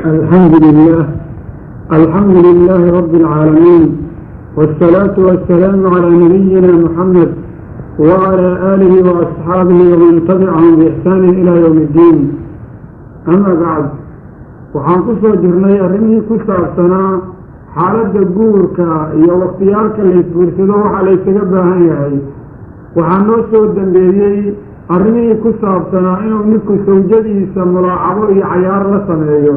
الحمد لله الحمد لله رب العالمين والصلاة والسلام على نبينا محمد وعلى آله وأصحابه ومن تبعهم بإحسان إلى يوم الدين أما بعد waxaan ku soo jirnay arrimihii ku saabsanaa xaaladda guurka iyo wakhtiyaalka laysguursado waxa laysaga baahan yahay waxaa noo soo dambeeyey arrimihii ku saabsanaa inuu ninku sawjadiisa mulaacabo iyo cayaar la sameeyo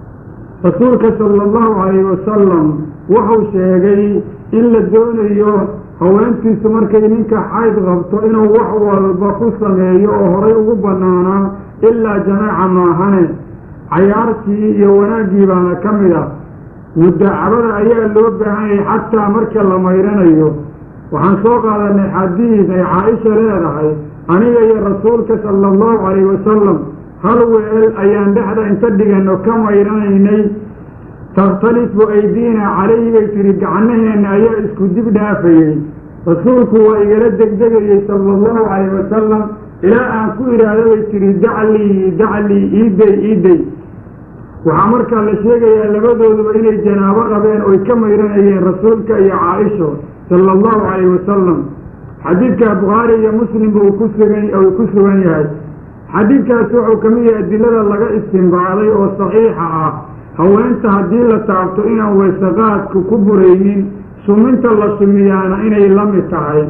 rasuulka sala allahu calayhi wasalam wuxuu sheegay in la doonayo haweentiisu markay ninka xayd qabto inuu wax walba ku sameeyo oo horay ugu bannaanaa ilaa jamaaca maahane cayaartii iyo wanaaggii baana ka mid ah mudaacabada ayaa loo baahanyay xataa marka la mayranayo waxaan soo qaadanay xadiid ay caaisha leedahay aniga iyo rasuulka sala allahu calayhi wasalam hal weel ayaan dhexda inta dhigano ka mayranaynay takhtalifu aydiina calayhi bay tihi gacnaheenna ayaa isku dib dhaafayey rasuulku waa igala degdegayey sala allahu calayhi wasalam ilaa aan ku idhaahdo bay tihi daclii daclii iiday iiday waxaa markaa la sheegayaa labadooduba inay janaabo qabeen oy ka mayranayeen rasuulka iyo caaisho sala allahu calayhi wasalam xadiidka bukhaari iyo muslimba uu ku sugan uu ku sugan yahay xadiidkaas wuxuu ka mid yahay adilada laga istimbaaday oo saxiixa ah haweenta haddii la taabto inaan weysaqaadku ku buraynin suminta la sumiyaana inay la mid tahay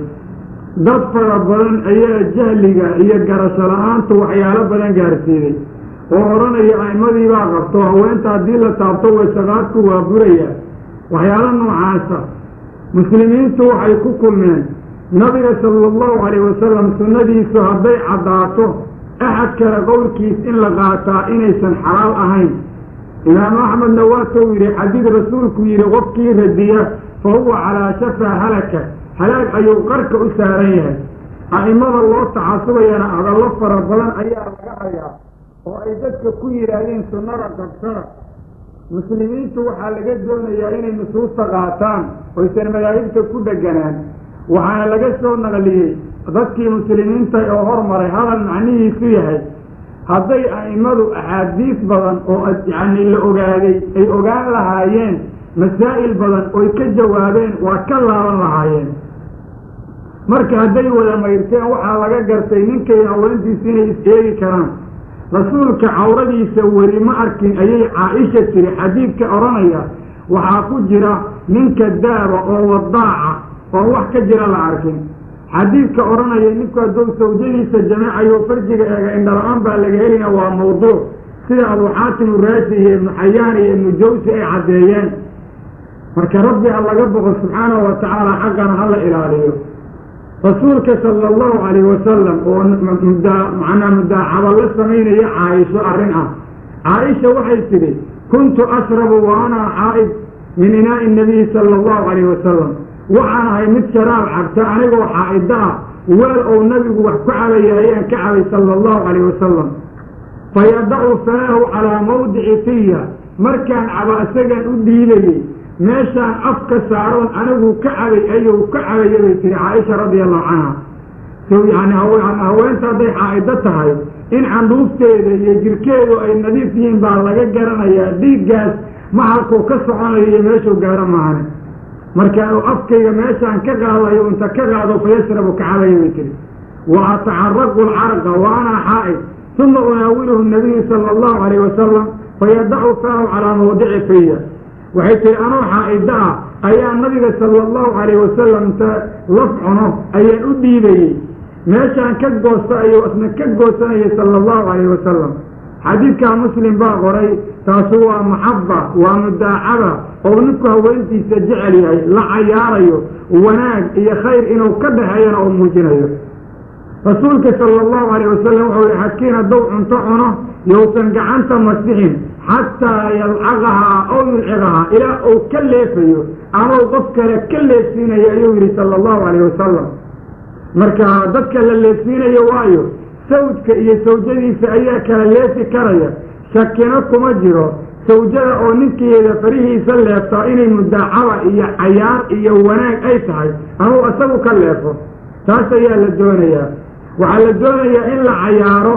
dad fara badan ayaa jahliga iyo garasho la-aantu waxyaalo badan gaarsiiday oo odhanaya a'imadii baa qabto haweenta haddii la taabto weysaqaadku waa buraya waxyaalo noocaasa muslimiintu waxay ku kulmeen nabiga sala allahu calayhi wasalam sunnadiisu hadday caddaato axad kale qowlkiis in la qaataa inaysan xalaal ahayn imaamu axmedna waatuu yidhi xadiid rasuulku yidhi qofkii radiya fa huwa calaa shafaa halaka halaag ayuu qarka u saaran yahay a'imada loo tacasubayana hadallo fara badan ayaa laga hayaa oo ay dadka ku yidhaahdeen sunnada qabsada muslimiintu waxaa laga doonayaa inay nusuusta qaataan oysan madaahibta ku dheganaan waxaana laga soo naqliyey dadkii muslimiinta oo hormaray hadal macnihiisu yahay hadday a'immadu axaadiis badan oo yacni la ogaaday ay ogaan lahaayeen masaa'il badan oy ka jawaabeen waa ka laaban lahaayeen marka hadday wada mayrteen waxaa laga gartay ninkay haweentiisu inay is-eegi karaan rasuulka cawradiisa weli ma arkin ayay caa-isha tiri xadiidka odhanaya waxaa ku jira ninka daaba oo wadaaca oo wax ka jira la arkin xadiidka odhanaya ninku hadduu sawjadiisa jameecayo farjiga eega indhala-aan baa laga helina waa mawduuc sida abuu xaatim uraasi iyo ibnu xayaan iyo ibnu jawsi ay caddeeyeen marka rabbi ha laga boqo subxaanahu wa tacaala xaqana ha la ilaaliyo rasuulka sala allahu calayhi wasalam oo muddaa macnaa mudaacaba la samaynaya caaisho arrin ah caaisha waxay tidhi kuntu ashrabu wa ana xaa'id min inaa'i nabiyi sala allahu calayhi wasalam waxaan ahay mid sharaab cabta anigoo xaa'ida ah weel ou nabigu wax ku cabaya ayaan ka cabay sala allahu calayhi wasalam fa yadacu faahu calaa mawdici fiya markaan caba isagaan u dhiibayey meeshaan afka saaroon anigu ka cabay ayuu ka cabaya bay tiri caaisha radia allahu canha so yani haweenta hadday xaa'ido tahay in candhuufteeda iyo jirkeedu ay nadiif yihiin baa laga garanayaa dhiiggaas mahalkuu ka soconayo iyo meeshuu gaaro maahane markaanu afkayga meeshaan ka qaadayo inta ka qaado fayashrabu ka cabaya bay tiri wa atacaraqu alcarqa wa ana xaa'id uma unaawiluhu nabiyu sala allahu calayhi wasalam fayadacu faahu calaa mawdici fiya waxay tihi anoo xaa'ida ah ayaa nabiga sala allahu calayhi wasalam inta laf cuno ayaan u dhiibayey meeshaan ka goosta ayuu isna ka goosanayay sala allahu calayhi wasalam xadiidkaa muslim baa qoray taasu waa maxaba waa mudaacaba oo ninku haweentiisa jecel yahay la cayaarayo wanaag iyo khayr inuu ka dhaxeeyana oo muujinayo rasuulka sala allahu calayh wasalam wuxuu yihi xakiin hadduu cunto cuno yousan gacanta masixin xataa yalcaqahaa ow yulciqahaa ilaa uu ka leefayo amau qof kale ka leefsiinayo ayuu yidhi sala allahu calayh wasalam marka dadka la leefsiinayo waayo sawdka iyo sawjadiisa ayaa kala leefi karaya shakino kuma jiro sawjada oo ninkeeda farihiisa leeftaa inay mudaacaba iyo cayaar iyo wanaag ay tahay amau isagu ka leefo taas ayaa la doonayaa waxaa la doonayaa in la cayaaro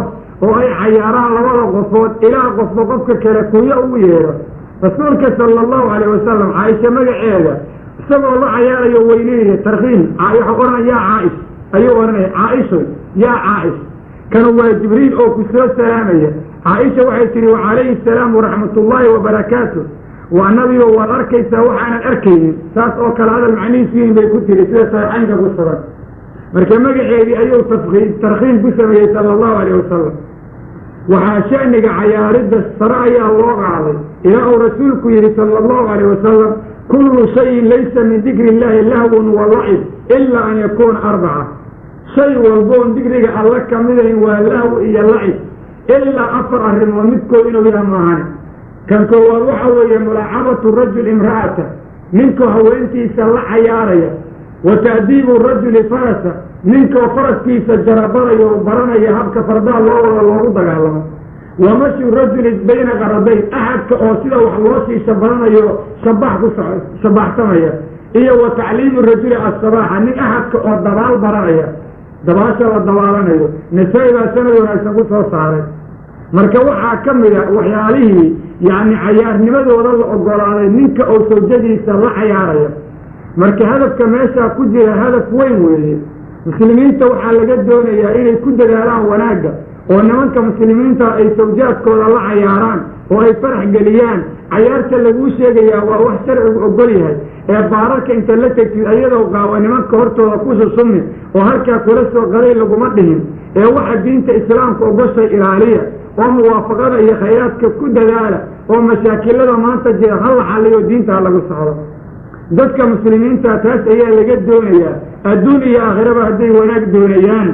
oo ay cayaaraan labada qofood ilaa qofba qofka kale kuyo ugu yeedho rasuulka sala allahu calayh wasalam caaisha magaceeda isagoo la cayaarayo weyneynayo tarkiim waxau odhanaya yaa caa'ish ayuu odhanaya caaisho yaa caa'ish kanu waa jibriil oo ku soo salaamaya caaisha waxay tihi wacalayhi asalaam waraxmat ullaahi wabarakaatu waa nabigo waad arkaysaa waxaanan arkaynin saas oo kale hadal macnihiisu yihin bay ku tiri sida saxiixaynka ku sugan marka magaceedii ayuu tarkiim ku sameeyey sala allahu alayh wasalam waxaa sha'niga cayaaridda sare ayaa loo qaaday ilaa uu rasuulku yidhi sala allahu alayh wasalam kullu shayin laysa min dikri illaahi lahwun wa lacib ilaa an yakuuna arbaca shay walboon dikriga alla ka midayn waa lahw iyo lacib ilaa afar arrimood midkood inuu yaha maahane kan koowaad waxa weeye mulaacabatu rajul imra'ata ninkoo haweentiisa la cayaaraya wa ta'diibu rajuli farasa ninkoo faraskiisa jarabadaya oo baranaya habka fardaha loo wada loogu dagaalamo wa mashu rajuli bayna qaradayn axadka oo sida wax loo shiisha baranayo shabax ku shabaxsamaya iyo wa tacliimu rajuli asabaaxa nin axadka oo dabaal baranaya dabaasha la dabaalanayo nasaa-i baa sanad wanaagsan ku soo saaray marka waxaa ka mid a waxyaalihii yacni cayaarnimadooda la ogolaaday ninka oo sawjadiisa la cayaaraya marka hadafka meeshaa ku jira hadaf weyn weeye muslimiinta waxaa laga doonayaa inay ku dadaalaan wanaagga oo nimanka muslimiinta ay sawjaadkooda la cayaaraan oo ay farax geliyaan cayaarta laguu sheegayaa waa wax sharcigu ogol yahay ee baararka inta la tegtid ayadoo qaawa nimanka hortooda ku susumi oo halkaa kula soo qaday laguma dhihin ee waxa diinta islaamka ogoshay ilaaliya oo muwaafaqada iyo khayraadka ku dadaala oo mashaakilada maanta jira ha la xaliyo diinta ha lagu socdo dadka muslimiinta taas ayaa laga doonayaa adduun iyo aakhiraba hadday wanaag doonayaan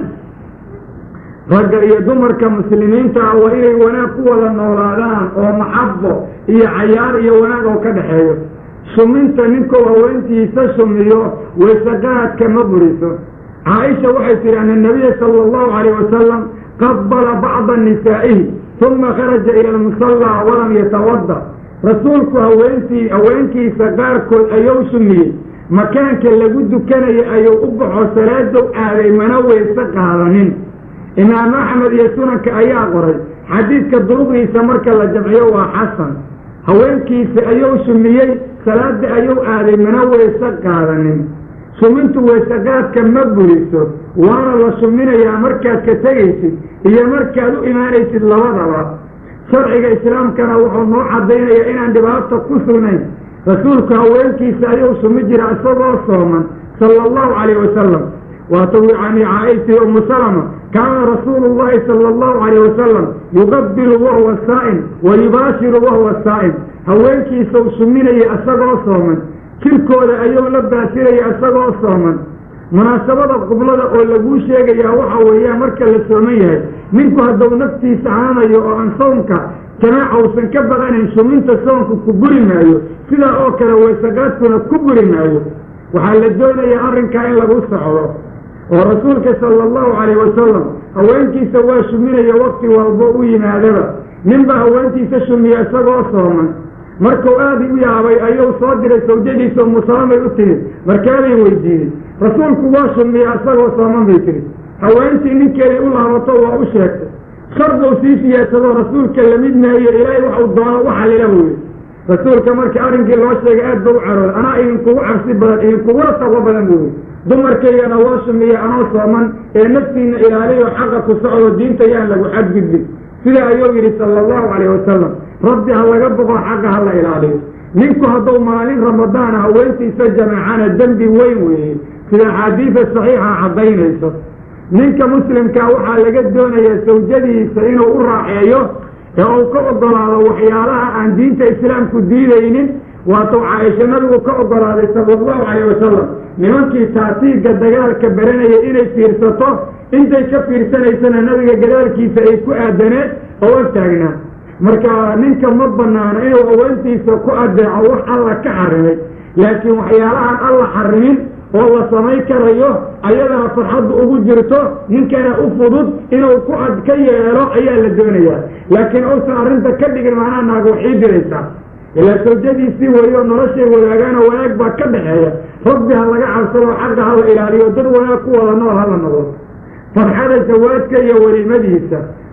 ragga iyo dumarka muslimiinta ah waa inay wanaag ku wada noolaadaan oo maxabo iyo cayaar iyo wanaag oo ka dhexeeyo suminta ninkuu haweentiisa sumiyo waysaqaadka ma buriso caaisha waxay tihi ana nabiya sala allahu calayh wasalam qabala bacda nisaa'ihi uma kharaja ila almusallaa walam yatawada rasuulku haweentii haweenkiisa qaarkood ayuu sumiyey makaanka lagu dukanaya ayuu u baxo salaadow aaday mana weyse qaadanin imaam axmed iyo sunanka ayaa qoray xadiidka duruqdiisa marka la jamciyo waa xasan haweenkiisa ayuu sumiyey salaada ayuu aaday mana weyse qaadanin sumintu weysaqaadka ma buriso waana la suminayaa markaad ka tegaysid iyo markaad u imaanaysid labadaba sharciga islaamkana wuxuu noo caddaynayaa inaan dhibaato ku sugnayn rasuulku haweenkiisa ayuu sumi jira isagoo sooman sala allahu calayh wasalam waatuu yani caaishtii umu salama kaana rasuulu llahi sala allahu calayh wasalam yuqabilu wahuwa saa'im wa yubaashiru wahuwa saa'im haweenkiisau suminaya isagoo sooman jirkooda ayuu la baashiraya isagoo sooman munaasabada qublada oo laguu sheegayaa waxa weeyaan marka la sooman yahay ninku hadduu naftiisa haanayo oo aan soomka jamaaca uusan ka baqanayn suminta soonku ku buri maayo sidaa oo kale weysaqaadkuna ku buri maayo waxaa la doonayaa arrinkaa in lagu socdo oo rasuulka sala allahu calayh wasalam haweenkiisa waa suminaya wakti walbo u yimaadaba ninbaa haweentiisa sumiya isagoo sooman markuu aada u yaabay ayuu soo diray sawjadiisa umusalamay u timid markaabay weydiiyey rasuulku waa sumiya isagoo sooman bay tiri haweentii ninkeeday u laabato waa u sheegtay sharbuu sii siyaasadoo rasuulka lamid maayo ilaahay waxuu doono u xalila buyi rasuulka markii arrinkii loo sheegay aad ba u carooday anaa idinkugu cabsi badan idinkugula taqwo badan buyi dumarkaygana waa sumiya anoo sooman ee naftiina ilaaliyo xaqa ku socdo diinta yaan lagu xadgudbin sida ayuu yidhi sala allahu calayh wasalam rabbi ha laga boqo xaqa ha la ilaaliyo ninku hadduu maalin ramadaana haweentiisa jamaacana dembi weyn weeye sida axaadiida saxiixa caddaynayso ninka muslimkaa waxaa laga doonayaa sawjadiisa inuu u raaxeeyo ee uu ka ogolaado waxyaalaha aan diinta islaamku diidaynin waatuu caaisha nabigu ka ogolaaday sala allahu calayh wasalam nimankii taatiigga dagaalka baranaya inay fiirsato intay ka fiirsanaysana nabiga gadaalkiisa ay ku aadaneed oo ag taagnaa marka ninka ma banaano inuu haweentiisa ku adeeco wax alla ka xarimay laakiin waxyaalahaan alla xarimin oo la samay karayo ayadana farxaddu ugu jirto ninkana u fudud inuu ku ad ka yeelo ayaa la doonayaa laakiin uusan arrinta ka dhigin macnaha naaga waxii diraysaa ilaa sawjadiisii weeyo noloshay wadaagaano wanaag baa ka dhaxeeya rabbi ha laga cabsado xaqa ha la ilaaliyo dad wanaag ku wada nool hala noqdo farxada jawaadka iyo weliimadiisa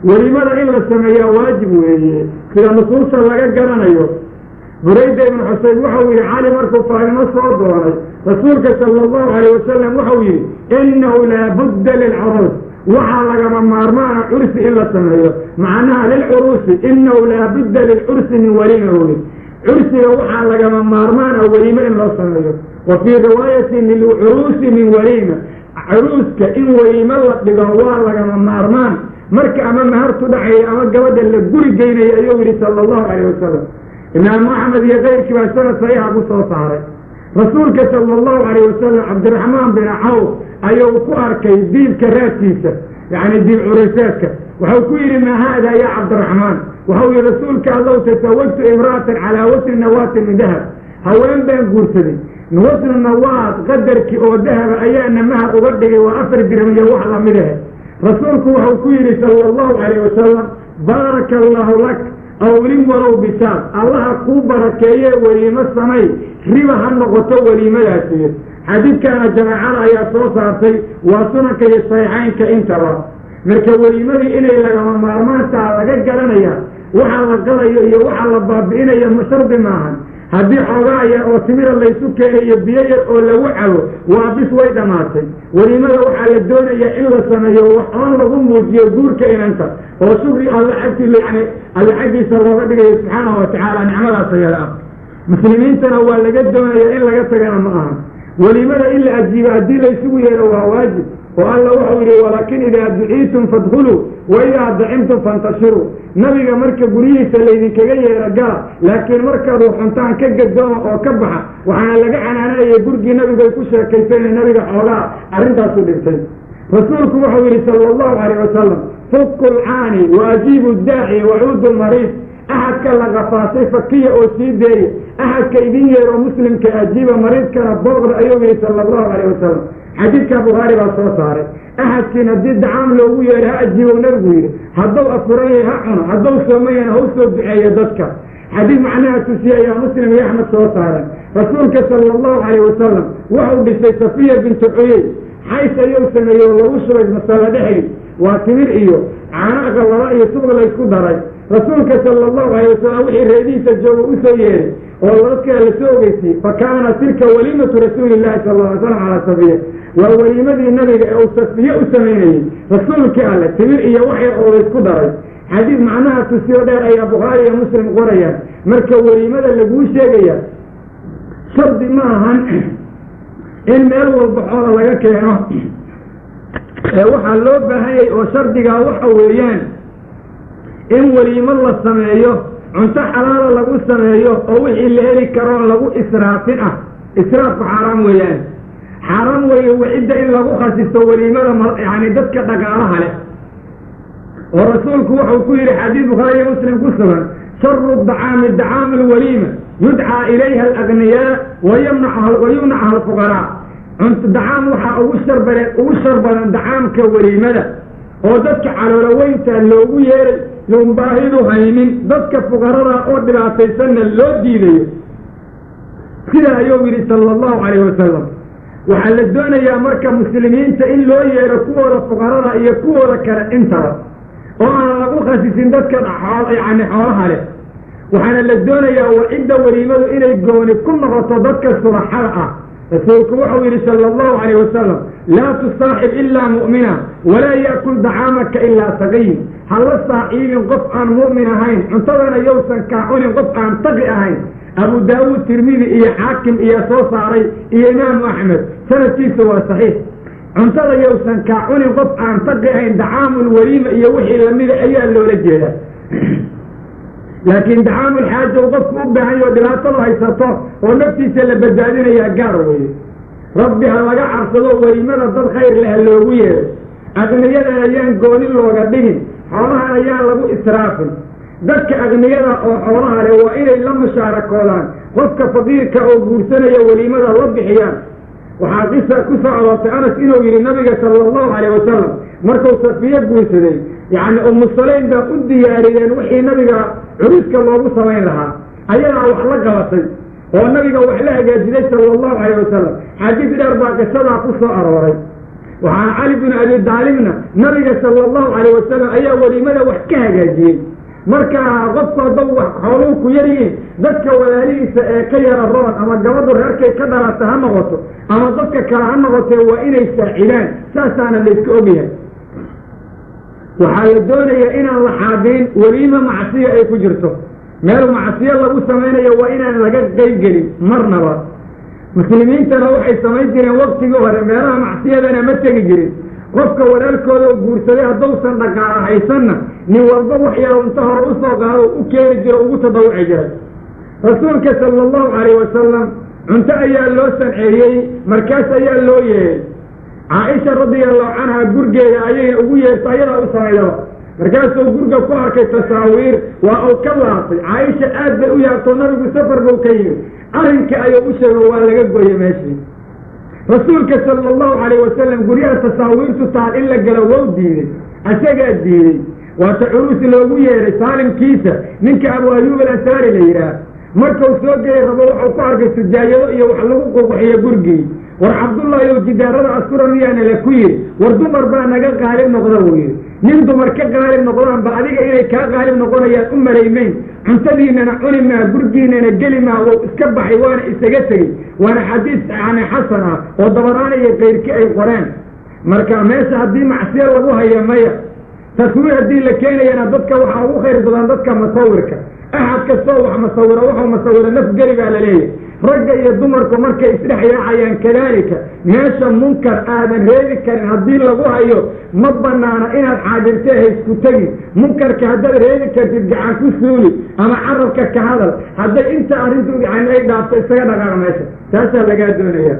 welimada in la sameeyaa waajib weeye sida nusuusta laga garanayo burayda ibnu xuseyn waxau yihi cali markuu faarimo soo doonay rasuulka sala allahu alayh wasalam waxau yihi inahu laabudda lilcuruus waxaa lagama maarmaana cursi in la sameeyo macnaha lilcuruusi inahu laabudda lilcursi min weliima weye cursiga waxaa lagama maarmaana welimo in loo sameeyo wa fii riwaayatin lilcuruusi min weliima curuuska in welimo la dhigo waa lagama maarmaan marka ama mahartu dhacayo ama gabadha la guri geynayo ayuu yihi sala allahu alayh wasalam imaamu axmed iyo keyrkii baa sanad saxiixa ku soo saaray rasuulka sala allahu alayh wasalam cabdiraxmaan bin cawf ayuu ku arkay diibka raadkiisa yacni diib curayseedka waxau ku yidhi maa haada ya cabdiraxmaan waxau yihi rasuulka allow tasawajtu imra'atan calaa wasni nawaatin min dahab haween baan guursaday wasnu nawaad qadarkii oo dahaba ayaana mahar uga dhigay waa afar dirham iyo wax lamid ahe rasuulku waxau ku yidhi sala allahu calayh wasalam baaraka allahu lak awlin walow bisaad allaha kuu barakeeye weliimo samay riba ha noqoto weliimadaasiyo xadiidkaana jamaacada ayaa soo saartay waa sunanka iyo saxiixaynka intaba marka weliimadii inay lagama maarmaantaa laga garanaya waxa la qalayo iyo waxa la baabi'inayo shardi maahan haddii xoogaa yar oo timira laysu keenayo biyo yar oo lagu cabo waa bis way dhammaatay weliimada waxaa la doonayaa in la sameeyo waxoon lagu muujiyo guurka inanta oo shukri alla agti yani alla xaggiisa looga dhigayo subxaanahu watacaala nicmadaas ayada ah muslimiintana waa laga doonaya in laga tagana ma aha weliimada in la ajiibo haddii laysugu yeero waa waajib oo alla wuxuu yidhi walaakin idaa duciitum fadkhuluu wa idaa dacimtum fantashiruu nabiga marka guryihiisa laydinkaga yeero gala laakiin markaad waxuntaan ka gadooma oo ka baxa waxaana laga canaananayay gurigii nabigay ku sheekaysayna nabiga xoogaa arrintaasu dhintay rasuulku wuxuu yidhi sala allahu calayh wasalam fukku lcaani wa ajiibu daaci wacuudu lmariid axadka la kafaasay fakiya oo sii deeya axadka idin yeero muslimka ajiiba mariidkana booqda ayuu yihi sala allahu calayh wasalam xadiidka bukhaari baa soo saaray axadkiin haddii dacaam loogu yeeray ha ajiibow nabigu yidhi hadduu afuran yahay ha cuno hadduu soomayana ha u soo duceeyo dadka xadiid macnaha tusiye ayaa muslim iyo axmed soo saareen rasuulka sala allahu calayh wasalam wuxuu dhisay safiya bintu cuyey xays ayuu sameeyey oo lagu shubay masalo dhexeed waa timir iyo caano aqalaba iyo subag laysku daray rasuulka sala allahu alayh wasalam wixii reedihiisa jooga u soo yeeray oo dadka la soo ogeysiyey fa kaana tilka waliimatu rasuuli llahi sala alla alay slam calaa safiya waa weliimadii nabiga ee uu safiye u samaynayey rasuulkii alle timir iyo wax yar oo laysku daray xadiid macnaha tusiyo dheer ayaa bukhaari iyo muslim qorayaan marka weliimada laguu sheegaya shardi ma ahan in meel walba xoola laga keeno ee waxaa loo baahanyay oo shardigaa waxa weeyaan in weliimo la sameeyo cunto xalaala lagu sameeyo oo wixii la heli karoo lagu israafin ah israafku xaaraam weeyaan xaaraam weeye wacidda in lagu khasisto weliimada yani dadka dhaqaalaha leh oo rasuulku wuxuu ku yidhi xadiid bukhaari iyo muslim ku sugan sharu dacaami dacaamu lwaliima yudcaa ilayha alagniyaa wayumnacaha alfuqaraa dacaam waxaa ugu sharbare ugu shar badan dacaamka weliimada oo dadka calooloweynta loogu yeeray yoon baahidu haynin dadka fuqarada oo dhibaataysanna loo diidayo sidaa ayuu yidhi sala allahu calayh wasalam waxaa la doonayaa marka muslimiinta in loo yeero kuwooda fuqarada iyo kuwooda kale intaba oo aan lagu khasisin dadka yani xoolaha leh waxaana la doonayaa wacidda weliimadu inay gooni ku noqoto dadka suraxada ah rasuulku wuxuu yidhi sala allahu calayh wasalam laa tusaaxib ilaa mu'mina walaa ya'kul dacaamaka ilaa saqiyin ha la saaxiibin qof aan mu'min ahayn cuntadana yowsan kaa cunin qof aan taqi ahayn abu daawuud tirmidi iyo xaakim iyo soo saaray iyo imaamu axmed sanadkiisa waa saxiix cuntada yowsan kaa cunin qof aan taqi ahayn dacaamul weliima iyo wixii lamida ayaa loola jeedaa laakiin dacaamul xaaja u qofku u baahan yaho dhibaatadu haysato oo naftiisa la badbaadinayaa gaar weeye rabbi ha laga cabsado weliimada dad khayr leh ha loogu yeero aqniyadan ayaan gooni looga dhigin xoolahan ayaan lagu israafin dadka aqniyada oo xoolaha leh waa inay la mushaarakoodaan qofka faqiirka oo guursanaya weliimada la bixiyaan waxaa qisa ku soo aroortay anas inuu yidhi nabiga sala allahu calayh wasalam markuu safiye guursaday yacni umu salayn baa u diyaariyeen wixii nabiga curuska loogu samayn lahaa ayadaa wax la qabatay oo nabiga wax la hagaajiday sala allahu calayh wasalam xadiid dheer baa qisadaa ku soo arooray waxaa cali binu abi daalibna nabiga sala allahu calayh wasalam ayaa weliimada wax ka hagaajiyey marka qofku haddau wax xooluhu ku yar yihiin dadka walaalihiisa ee ka yara roon ama gabadhu reerkay ka dhalata ha noqoto ama dadka kale ha noqotee waa inay saacidaan saasaana layska ogyahay waxaa la doonayaa inaan la xaadirin weliima macsiya ay ku jirto meel macsiyo lagu samaynayo waa inaan laga qayb gelin marnaba muslimiintana waxay samayn jireen waktigii hore meelaha macsiyadana ma tegi jirin qofka walaalkooda oo guursaday haddausan dhaqaala haysanna nin walba wax yaro inta hore usoo qaado u keeni jiro ugu tadawuci jiray rasuulka sala allahu calayh wasalam cunto ayaa loo sanceeyey markaas ayaa loo yeehay caaisha radia allahu canha gurgeeda ayayna ugu yeerto ayadaa u sameeyaba markaasuu gurga ku arkay tasaawiir waa uu ka laabtay caaisha aad bay u yaabtoo nabigu safar buu ka yimi arrinka ayuu u sheego waa laga gooye meeshii rasuulka sala allahu calayh wasalam guryaha tasaawiirtu taal in la galo wow diiday asagaa diiday waata curuus loogu yeeray saalimkiisa ninka abu ayuub alansaari la yidhaah markuu soo gelay rabo wuxuu ku arkay sujaayado iyo wax lagu ququxiyo gurgii war cabdullahi ow jidaarada askura miyaana la ku yidhi war dumar baa naga qaalib noqda buu yidhi nin dumar ka qaalib noqdaanba adiga inay kaa qaalib noqonayaan u malaymayn cuntadiinana cuni maa gurgiinana geli maa wou iska baxay waana isaga tegey waana xadiis yani xasan ah oo dabaraana iyo kayrki ay qoreen marka meesha haddii macsiyo lagu hayo maya taswiir haddii la keenayana dadka waxaa ugu khayr badan dadka masawirka axad kastoo wax masawiro wuxuu masawiro naf geli baa la leeyahay ragga iyo dumarku markay isdhex yaacayaan kadaalika meesha munkar aadan reebi karin haddii lagu hayo ma banaana inaad xaadirtee haysku tegi munkarka haddaad reebi kartid gacan ku suuli ama carabka ka hadal hadday inta arrintu yani ay dhaafto isaga dhaqaaq meesha taasaa lagaa doonaya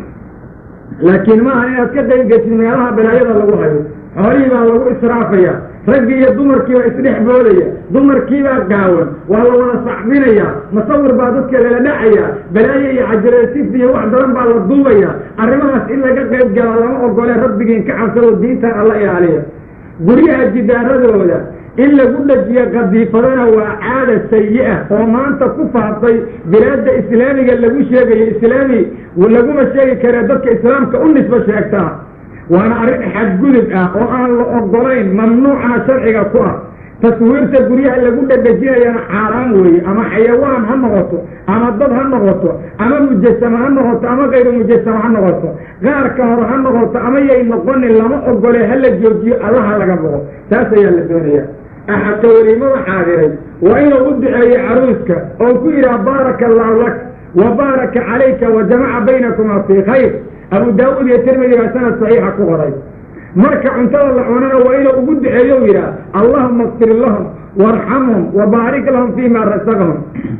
laakiin maaha inaad ka qayb geshid meelaha balaayada lagu hayo xoolihii baa lagu israafaya raggii iyo dumarkiibaa isdhex boodaya dumarkiibaa gaawan waa la wada sacbinaya masawir baa dadka lala dhacaya balaayo iyo cajareesif iyo wax daran baa la duubaya arrimahaas in laga qayb gala lama ogole rabbigiin ka cabsado diintan alla ilaaliya guryaha jidaaradooda in lagu dhajiyo qadiifadana waa caada sayi-a oo maanta ku faaftay bilaadda islaamiga lagu sheegayo islaami laguma sheegi kare dadka islaamka u nisbo sheegtaa waana arrin xadgudub ah oo aan la ogolayn mamnuucana sharciga ku ah taswiirta guryaha lagu dhadhajinayana xaaraan weeye ama xayawaan ha noqoto ama dad ha noqoto ama mujasama ha noqoto ama kayru mujasama ha noqoto qaarka hore ha noqoto ama yay noqonin lama ogole hala joojiyo allaha laga boqo taas ayaa la doonaya axadka weliimada xaadiray waa inuu u duceeyo caruuska oo ku yidhaha baaraka allahu lak wa baaraka calayka wa jamaca baynakuma fii khayr abu daawuud iyo tirmidi baa sanad saxiixa ku qoray marka cuntada la cunana waa inuu ugu duceeyo u yidhaha allahuma akfir lahum waarxamhum wa baarik lahum fima rasaqahum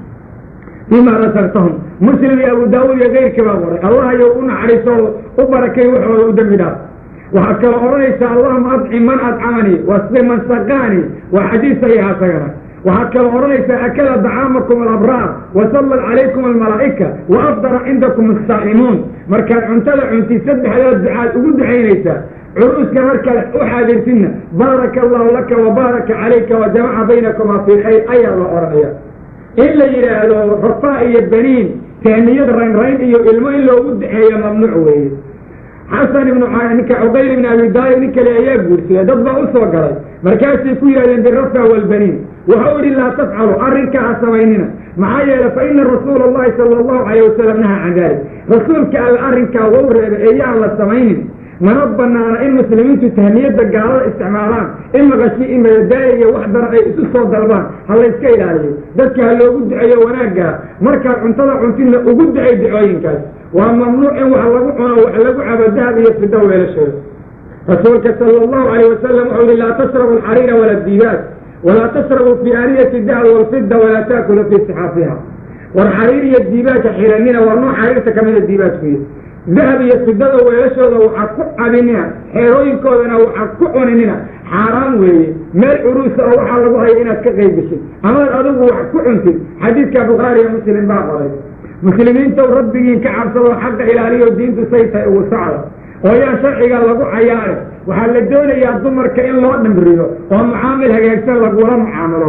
fima rasaqtahum muslim iyo abu daawuud iyo keyrkii baa qoray allah ayou u naxariiso u barakay waxooda u dembi dhaaf waxaad kala odhanaysaa allahuma adcim man adcamanii wasqi man saqaanii waa xadiis saxiixa isagana waxaad kala odhanaysaa akala dacaamakum alabraar wasallat calaykum almalaa'ika wa afdara cindakum asaa'imuun markaad cuntada cuntid saddexdaa ducaad ugu ducaynaysaa curuuska markaad u xaadirtidna baaraka allahu laka wa baaraka calayka wa jamaca baynakuma fii khayr ayaa la odhanaya in la yidhaahdo rafaa iyo baniin tahniyad raynrayn iyo ilmo in loogu duceeyo mamnuuc weeye xasan ibnu ninka cuqayl ibn abi daalib nin kale ayaa guursaday dad baa u soo galay markaasay ku yidhahdeen birafa walbaniin wuxuu idhi laa tafcalu arrinkaa ha samaynina maxaa yeele fa ina rasuula allahi sala allahu calayh wasalam nahaa can dalik rasuulka alla arrinkaa wau reebay ee yaan la samaynin mana banaana in muslimiintu tahniyadda gaalada isticmaalaan in maqashi in madadaaya iyo wax daran ay isu soo dalbaan ha layska ilaaliyo dadka ha loogu duceeyo wanaaggaa markaad cuntada cuntidna ugu ducay ducooyinkaas waa mamnuuc in wax lagu cuno wax lagu cabo dahab iyo fido weelasheeda rasuulka sala allahu calayh wasalam wuxuu yihi laa tashrabu alxariira wala diibaad walaa tashrabu fi aaniyati dahab walfida walaa taakulu fii sixaafiha war xariir iyo diibaadka xiranina waa nooc xariirta kamida diibaadkuya dahab iyo fidada weelashooda waxaa ku cabinina xeerooyinkoodana waxaa ku cuninina xaaraan weeye meel curuusa oo waxaa lagu haya inaad ka qayb geshid amaad adigu wax ku cuntid xadiidka bukhaari iyo muslim baa qoray muslimiintow rabbigiin ka cabsadoo xaqa ilaaliyo diintu say tahay ugu socda oo yaan sharciga lagu cayaare waxaa la doonayaa dumarka in loo dhimriyo oo mucaamil hagaagsan lagula mucaamaloodo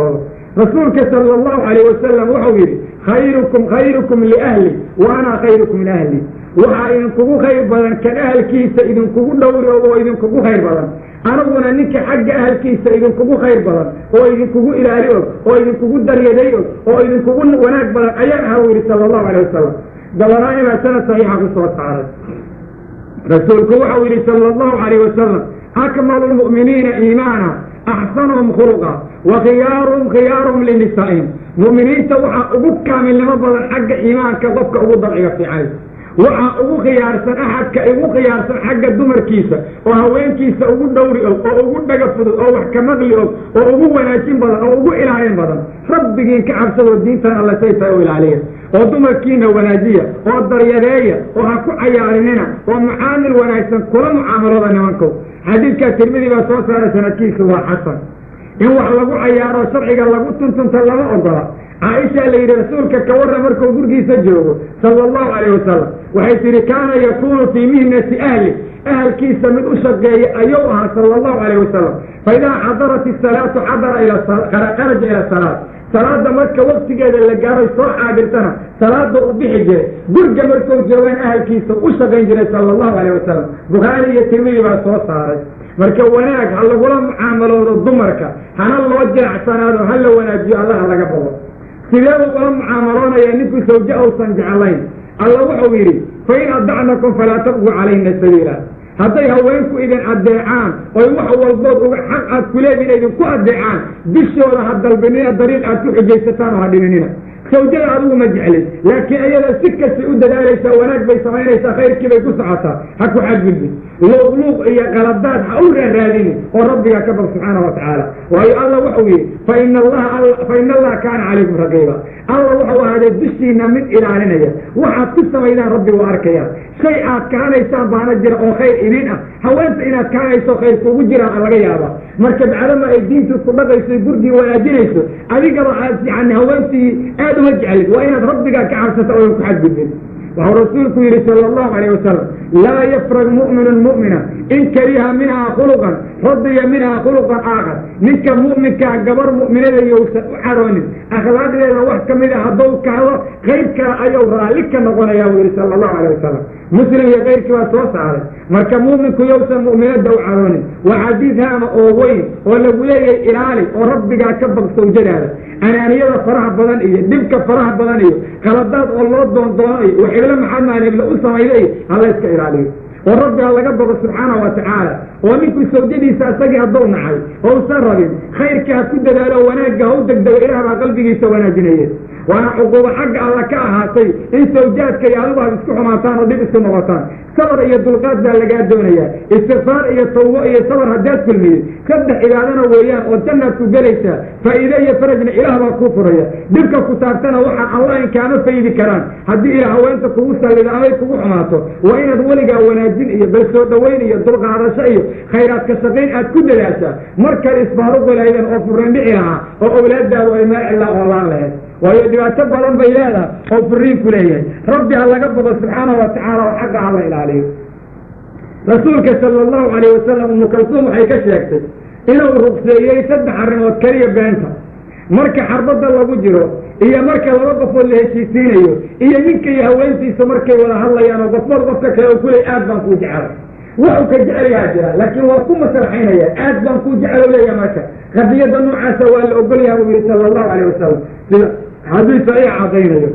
rasuulka sala allahu calayh wasalam wuxuu yidhi khayrukum khayrukum liahli wa ana khayrukum liahli waxaa idinkugu khayr badan kan ahalkiisa idinkugu dhowri oo idinkugu khayr badan aniguna ninka xagga ahalkiisa idinkugu khayr badan oo idinkugu ilaali og oo idinkugu daryaday og oo idinkugu wanaag badan ayaan aha u yidhi sala allahu calayh wasalam dabaraani baa sanad saxiixa ku soo saaray rasuulku waxau yidhi sala allahu calayh wasalam akmalu lmu'miniina iimaana axsanuhum khuluqa wa khiyaaruhum khiyaaruhum linisaa'ihim mu'miniinta waxaa ugu kaamilnimo badan xagga iimaanka qofka ugu dabciga fiicay waxaa ugu khiyaarsan axadka ugu khiyaarsan xagga dumarkiisa oo haweenkiisa ugu dhowri og oo ugu dhaga fudud oo wax ka maqli og oo ugu wanaajin badan oo ugu ilaalin badan rabbigiin ka cabsadoo diintan alla say tahay u ilaaliya oo dumarkiina wanaajiya oo daryadeeya oo ha ku cayaarinina oo mucaamil wanaagsan kula mucaamalooda nimankow xadiidkaa tirmidi baa soo saaray sanadkiisu waa xasan in wax lagu cayaaro sharciga lagu tuntunta lama ogola caaisha la yidhi rasuulka ka warra markuu gurgiisa joogo sala allahu calayh wasalam waxay tidhi kaana yakuunu fii mihnati ahli ahalkiisa mid u shaqeeya ayuu ahaa sala allahu calayh wasalam fa idaa xadarat isalaatu xadara ilkharaja ila salaat salaada marka waktigeeda la gaaray soo xaadirtana salaada u bixi jiray gurga markuu joogan ahalkiisa u shaqayn jiray sala allahu calayh wasalam bukhaari iyo tirmidi baa soo saaray marka wanaag ha lagula mucaamaloodo dumarka hana loo jiracsanaado ha la wanaajiyo allaha laga bogo sideedu ula mucaamaloonaya ninkuu sawje uusan jeclayn alla wuxuu yidhi fa in adacnakum falaa tabquu calayna sabiila hadday haweenku idin addeecaan oy wax walbood uga xaq aad kuleediin idinku addeecaan bishooda ha dalbinina dariiq aad ku xujaysataan oo ha dhininina sawjada adigu ma jeclin laakiin iyada si kastay u dadaalaysaa wanaag bay samaynaysaa khayrkii bay ku socotaa ha ku xadgudbin luuqluuq iyo qaladaad ha u raaraadinin oo rabbigaa ka bag subxaana wa tacaala waayo alla wuxuu yidhi fa ina allaha fa ina allaha kaana calaykum raqiiba alla wuxuu ahaaday dushiina mid ilaalinaya waxaad ku samaydaan rabbi waa arkaya shay aad kahanaysaan baana jira oo khayr idin ah haweenta inaad kahanayso khayr kuugu jiraan laga yaaba marka bacdama ay diintu ku dhaqayso gurgii wanaajinayso adigaba aad yani haweentii aad uma jeclid waa inaad rabbigaa ka cabsata oodan ku xadgudbin waxuu rasuulku yidhi sala allahu calayh wasalam laa yafrag mu'minun mu'mina in kariha minhaa khuluqan radiya minhaa khuluqan aakhar ninka mu'minkaa gabar mu'minada yousan u caroonin akhlaaqdeeda wax ka mid a hadduu kahdo qayb kale ayuu raalli ka noqonayaa buu yidhi sala allahu calayh wasalam muslim iyo kayrkii baa soo saaray marka mu'minku yowsan mu'minada u caroonin waa xadiid haama oo weyn oo lagu leeyahay ilaali oo rabbigaa ka bag sawjadaada anaaniyada faraha badan iyo dhibka faraha badan iyo qaladaad oo loo doondoono iyo waxiblo maxamed ibla u samayda iyo hala iska ilaaliyo oo rabbiga laga bogo subxaanahu wa tacaala oo ninkuu sawjadiisa isagii hadduu nacay oo usan rabin khayrkii ha ku dadaalo wanaagga ha u degdego ilaah baa qalbigiisa wanaajinaya waana cuquubo xagga alla ka ahaatay in sawjaadka iyo adigu aad isku xumaataan oo dhib isku noqotaan sabar iyo dulqaad baa lagaa doonayaa istikfaar iyo tawbo iyo sabar haddaad kulmiyey saddex cibaadana weeyaan oo jannaad ku gelaysaa faa'iide iyo farajna ilaah baa kuu furaya dhibka ku taabtana waxaan allah in kaama faydi karaan haddii ila haweenta kugu sallida amay kugu xumaato waa inaad weligaa wanaajin iyo bal soo dhoweyn iyo dulqaadasho iyo khayraadka shaqayn aad ku dadaashaa markale isbaaru galaydan oo furran dhici lahaa oo awlaadaadu ay meel cilaa oolaan lahayd waayo dhibaato badan bay leedahay oo furiin ku leeyahay rabbi ha laga bogo subxaanahu wa tacaala oo xagga ha la ilaaliyo rasuulka sala allahu calayh wasalam umu kalsuum waxay ka sheegtay inuu rugseeyey saddex arrimood keliya beenta marka xarbadda lagu jiro iyo marka laba qofood la heshiisiinayo iyo ninka iyo haweentiisa markay wada hadlayaan oo qofbood qofka kale oo kuley aad baan kuu jecelay waxu ka jecelayaa jira laakiin waa ku masraxaynaya aad baan kuu jecel leeyaha marka qadiyadda noocaasa waa la ogolyaha buu yihi sala allahu calayh wasalam sida xadiisa ayaa caddaynayo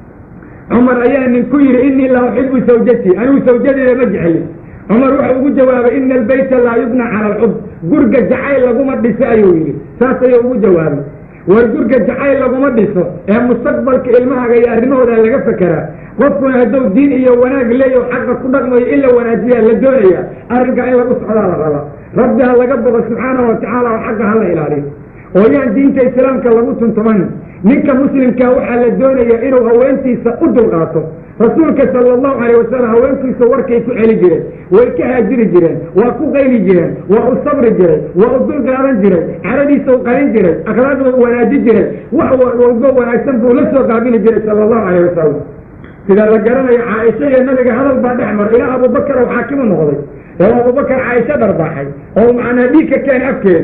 cumar ayaa nin ku yidhi inii laa uxibu sawjatii anigu sawjadeeda ma jecli cumar wuxuu ugu jawaabay ina albayta laa yubna cala alxub gurga jacayl laguma dhiso ayuu yidhi saas ayuu ugu jawaabay war gurga jacayl laguma dhiso ee mustaqbalka ilmahaga iyo arrimahooda laga fekeraa qofkuna hadduu diin iyo wanaag leeyaho xaqa ku dhaqmayo in la wanaajiyaa la doonaya arrinkaa in lagu socdaa la raba rabbi ha laga bogo subxaanahu wa tacaala oo xagga ha la ilaaliyo oo yaan diinta islaamka lagu tuntumanin ninka muslimkaa waxaa la doonayaa inuu haweentiisa u dulqaato rasuulka sala allahu calayh wasalam haweentiisa warkay ku celi jireen way ka haajiri jireen waa ku qayli jireen waa u sabri jiray waa u dulqaadan jiray caradiisa u qarin jiray akhlaaqda u wanaaji jiray wax walbo wanaagsan buu la soo qaabili jiray sala allahu calayh wasalam sida la garanayo caaisha iyo nabiga hadal baa dhex mar ilaa abubakar oo xaakimu noqday oo abubakar caaisha dharbaaxay oo macnaa dhiig ka keenay afkeeda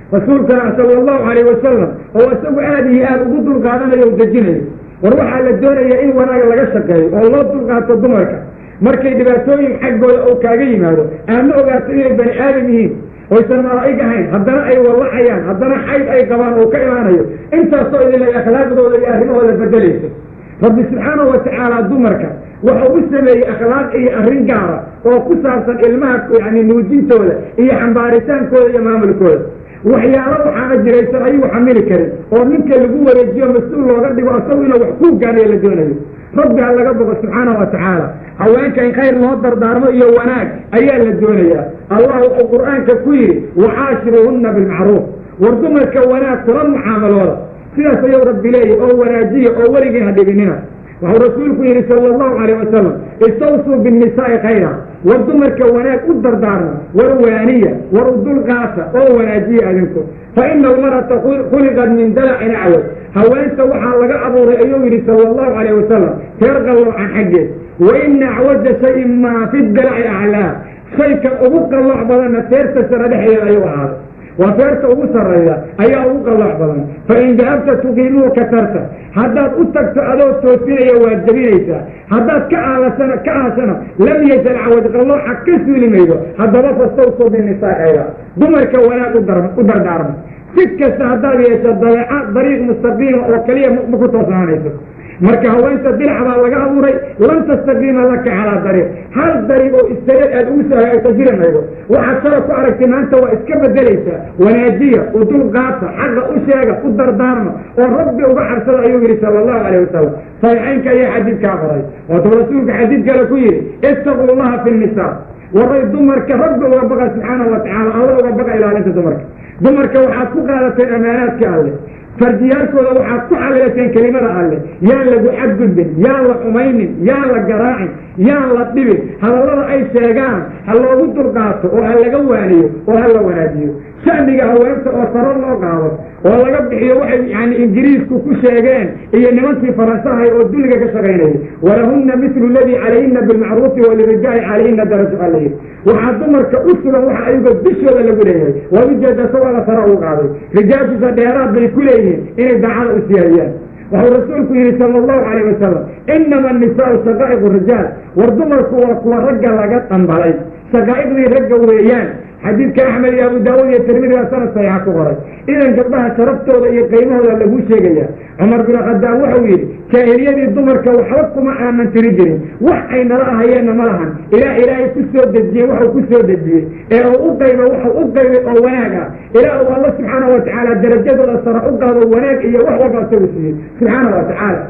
rasuulkana sala allahu calayh wasalam oo isagu aada iyo aada ugu dulqaadanayo o dejinayo war waxaa la doonaya in wanaag laga shaqeeyo oo loo dulqaato dumarka markay dhibaatooyin xaggooda oo kaaga yimaado aadna ogaato inay bani aadam yihiin oysan malaa'ig ahayn haddana ay wallacayaan haddana xayd ay qabaan oo ka imaanayo intaasoo idinlay akhlaaqdooda iyo arrimahooda bedelayso rabbi subxaanahu watacaala dumarka wuxuu u sameeyey akhlaaq iyo arrin gaara oo ku saabsan ilmaha yani nuujintooda iyo xambaaritaankooda iyo maamulkooda waxyaalo waxaana jiraysan ayuu xamili karin oo ninka lagu wareejiyo mas-uul looga dhigo isagu inuu wax ku gaanayo la doonayo rabbi ha laga boqo subxaanahu watacaala haweenka in khayr loo dardaarmo iyo wanaag ayaa la doonayaa allah wuxuu qur'aanka ku yidhi wacaashiruuhunna bilmacruuf war dumarka wanaag kula mucaamalooda sidaas ayuu rabbi leeyahy oo wanaajiya oo weligii ha dhibinina wuxuu rasuulku yidhi sala allahu calayh wasalam istawsuu binnisaa'i khayra war dumarka wanaag u dardaarma war waaniya war u dulqaata oo wanaajiya adinku fa ina almar'ata khuliqat min dalacin acwad haweenta waxaa laga abuuray ayuu yidhi sala allahu calayh wasalam teer qalloocan xaggeed wa ina acwaja shayin maa fi dalaci aclaa shayka ugu qallooc badanna teerta sara dhexdeeda ayuu ahaaday waa feerta ugu sarrayda ayaa ugu qallooc badan fa in dahabta tuqiimuu katarta haddaad u tagto adoo toosinaya waad jebinaysaa haddaad ka aalasana ka aashana lam yasal cawad qallooca ka suuli maydo haddaba fastawsuu binisaa'ayda dumarka wanaag u dardaarma si kasta haddaad yeesho dabeeca dariiq mustaqiima oo keliya ma ku toosnaanayso marka haweenta dinac baa laga abuuray lan tastaqiima laka calaa dariiq hal dariiq oo istareed aad ugu soo hagaagto jiri maydo waxaad shala ku aragtay maanta waa iska bedelaysaa wanaajiya u dulqaata xaqa u sheega u dardaarma oo rabbi uga cabsada ayuu yidhi sala allahu calayh wasalam saxiixaynka ayaa xadiidkaa qoray waatuu rasuulka xadiid kale ku yidhi istaquu llaha fi nnisaa waray dumarka rabbi uga baqa subxaanahu watacaala alla uga baqa ilaalinta dumarka dumarka waxaad ku qaadateen amaanaadka alle fardiyaalkooda waxaad ku xalilateen kelimada alleh yaan lagu xadgudbin yaan la xumaynin yaan la garaacin yaan la dhibin hadallada ay sheegaan ha loogu dulqaato oo ha laga waaniyo oo ha la wanaajiyo shacbiga haweenta oo saro loo qaado oo laga bixiyo waxay yani ingiriisku ku sheegeen iyo nimankii faransahay oo dulliga ka shaqaynayay walahunna mislu ladii calayhina bilmacruufi walirijaali calayhina darajo alayhi waxaa dumarka u sugan waxa ayaga dushooda lagu leeyahay waa ujeeda isagoo la saro ugu qaaday rijaashiisa dheeraad bay ku leeyihiin inay daacada u siyaayaan wuxuu rasuulku yidhi sala allahu calayh wasalam inama annisaau shaqaa'iqu rijaal war dumarku waa kuwa ragga laga dhambalay shaqaa'iqdii ragga weeyaan xadiidka axmed iyo abu daawud iyo tirmidi baa sanad saxiixa ku qoray idan gabdhaha sharaftooda iyo qiimahooda lagu sheegaya cumar bin khadaab wuxuu yidhi jaahiliyadii dumarka waxba kuma aanan tiri jirin wax ay nala ahayeenna ma lahan ilaa ilaahay ku soo dejiyey waxuu ku soo dejiyey ee uu u qayba waxuu u qaybay oo wanaag ah ilaa uu alla subxaanahu watacaala darajadooda sara u qaado wanaag iyo wax walba isagu siiyey subxaana wa tacaala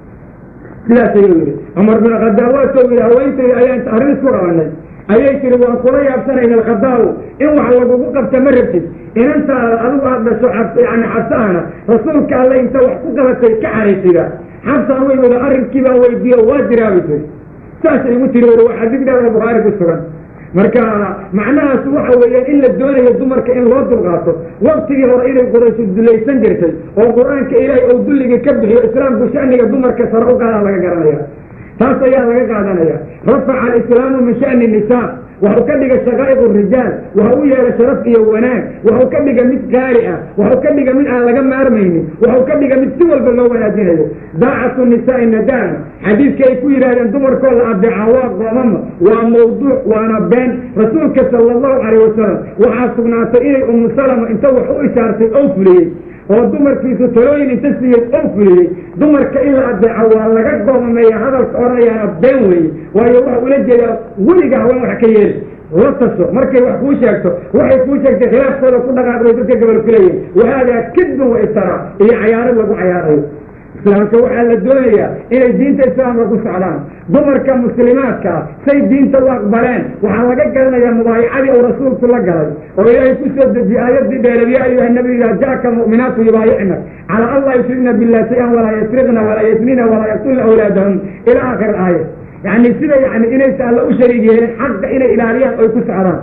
sidaas ayuu yidhi cumar bin khadaab waa soo yidhi haweentayda ayaan arrin isku qabanay ayay tiri waan kula yaabsanayna alkhadaabu in wax lagugu qabta ma rabtid inantaada adigu aad dhasho yani xabsahana rasuulka alle inta wax ku qabatay ka xaraysiga xabsaan way wada arrinkii baa weydiiyo waa jiraabi tiri saasay igu tiri war waa xadiid dheer oo bukhaari ku sugan marka macnahaas waxa weeyaan in la doonayo dumarka in loo dulqaato waktigii hore inay qurayshu dulaysan jirtay oo qur-aanka ilaahay ou dulligii ka bixiyo islaamku shaniga dumarka sare u qaadaa laga garanaya taas ayaa laga qaadanaya rafaca alislaamu min shani nisaa waxuu ka dhiga shaqaa'iq rijaal waxa u yeelay sharaf iyo wanaag waxuu ka dhiga mid qaali ah waxuu ka dhiga mid aan laga maarmaynin waxuu ka dhiga mid si walba loo wanaajinayo daacatu nisaai nadaama xadiidka ay ku yidhahdeen dumarkoo la adeeca waa qoomama waa mawduuc waana been rasuulka sala allahu calayh wasalam waxaa sugnaatay inay umu salama inta wax u ishaartay oo fuliyey oo dumarkiisu talooyin inta siiyey oo fuliyey dumarka in la adeeco waa laga goomameeya hadalka odhanayaana been weeye waayo waxa ula jeedaa weliga haween wax ka yeeli la taso markay wax kuu sheegto waxay kuu sheegtay khilaafkooda ku dhaqaaq bay dadka gabal ku leeyihin wahaadaa kadban wa iftara iyo cayaaro lagu cayaarayo islaamka waxaa la doonayaa inay diinta islaamka ku socdaan dumarka muslimaadka ah say diinta u aqbaleen waxaa laga garanayaa mubaayacadii uu rasuulku la galay oo ilaahay ku soo dejiyey aayadii dheereed yaa ayuha nabi idaa jaaka mu'minaatu yubaayicna calaa an laa yushrikna billah shay-an walaa yasriqna walaa yasnina walaa yaqtulna awlaadahum ila aakhir aaya yacni sida yani inaysa alla u shariig yeelin xaqa inay ilaaliyaan oy ku socdaan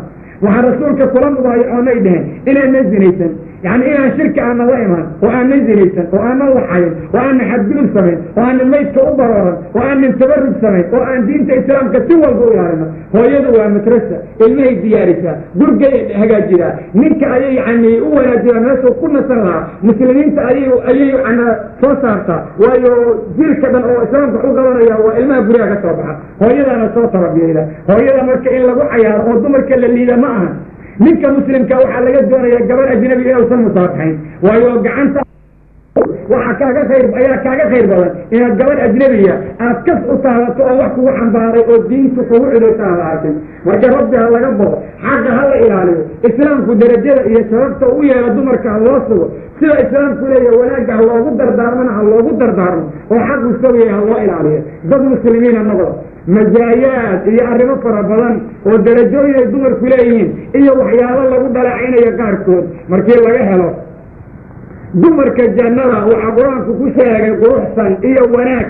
waxaa rasuulka kula mubaayacoonay dheheen inaanan zinaysan yani inaan shirki aanan la imaan oo aanan zinaysan oo aanan laxayin oo aanan xadgudub samayn oo aanan maydka u barooran oo aanan tabarug samayn oo aan diinta islaamka si walba u ilaalino hooyadu waa madrasa ilmahay diyaarisaa gurgay hagaajidaa ninka ayay yani u wanaajidaa meeshuu ku nasan lahaa muslimiinta ayay ayay yani soo saartaa waayo jirka dhan oo islaamka u qabanaya waa ilmaha guryaha ka soo baxa hooyadaana soo tababiyeyda hooyada marka in lagu cayaaro oo dumarka la liida ma aha ninka muslimka waxaa laga doonaya gabar ajnabi inuusan musaafaxayn waayo gacanta waxaa kaaga khayr ayaa kaaga khayr badan inaad gabadh ajnabiya aad kas u taadato oo wax kugu xambaaray oo diintu kugu cidaysa aan la arkin marka rabbi ha laga boqo xaqa ha la ilaaliyo islaamku derajada iyo sababta u yeelo dumarka ha loo sugo sida islaamku leeyahay wanaagga ha loogu dardaarmana ha loogu dardaarmo oo xaqu sawiyay ha loo ilaaliyo dad muslimiina noqda majaayaad iyo arrimo fara badan oo darajooyin ay dumarku leeyihiin iyo waxyaalo lagu dhaleecaynayo qaarkood markii laga helo dumarka jannada waxaa qur-aanku ku sheegay quruxsan iyo wanaag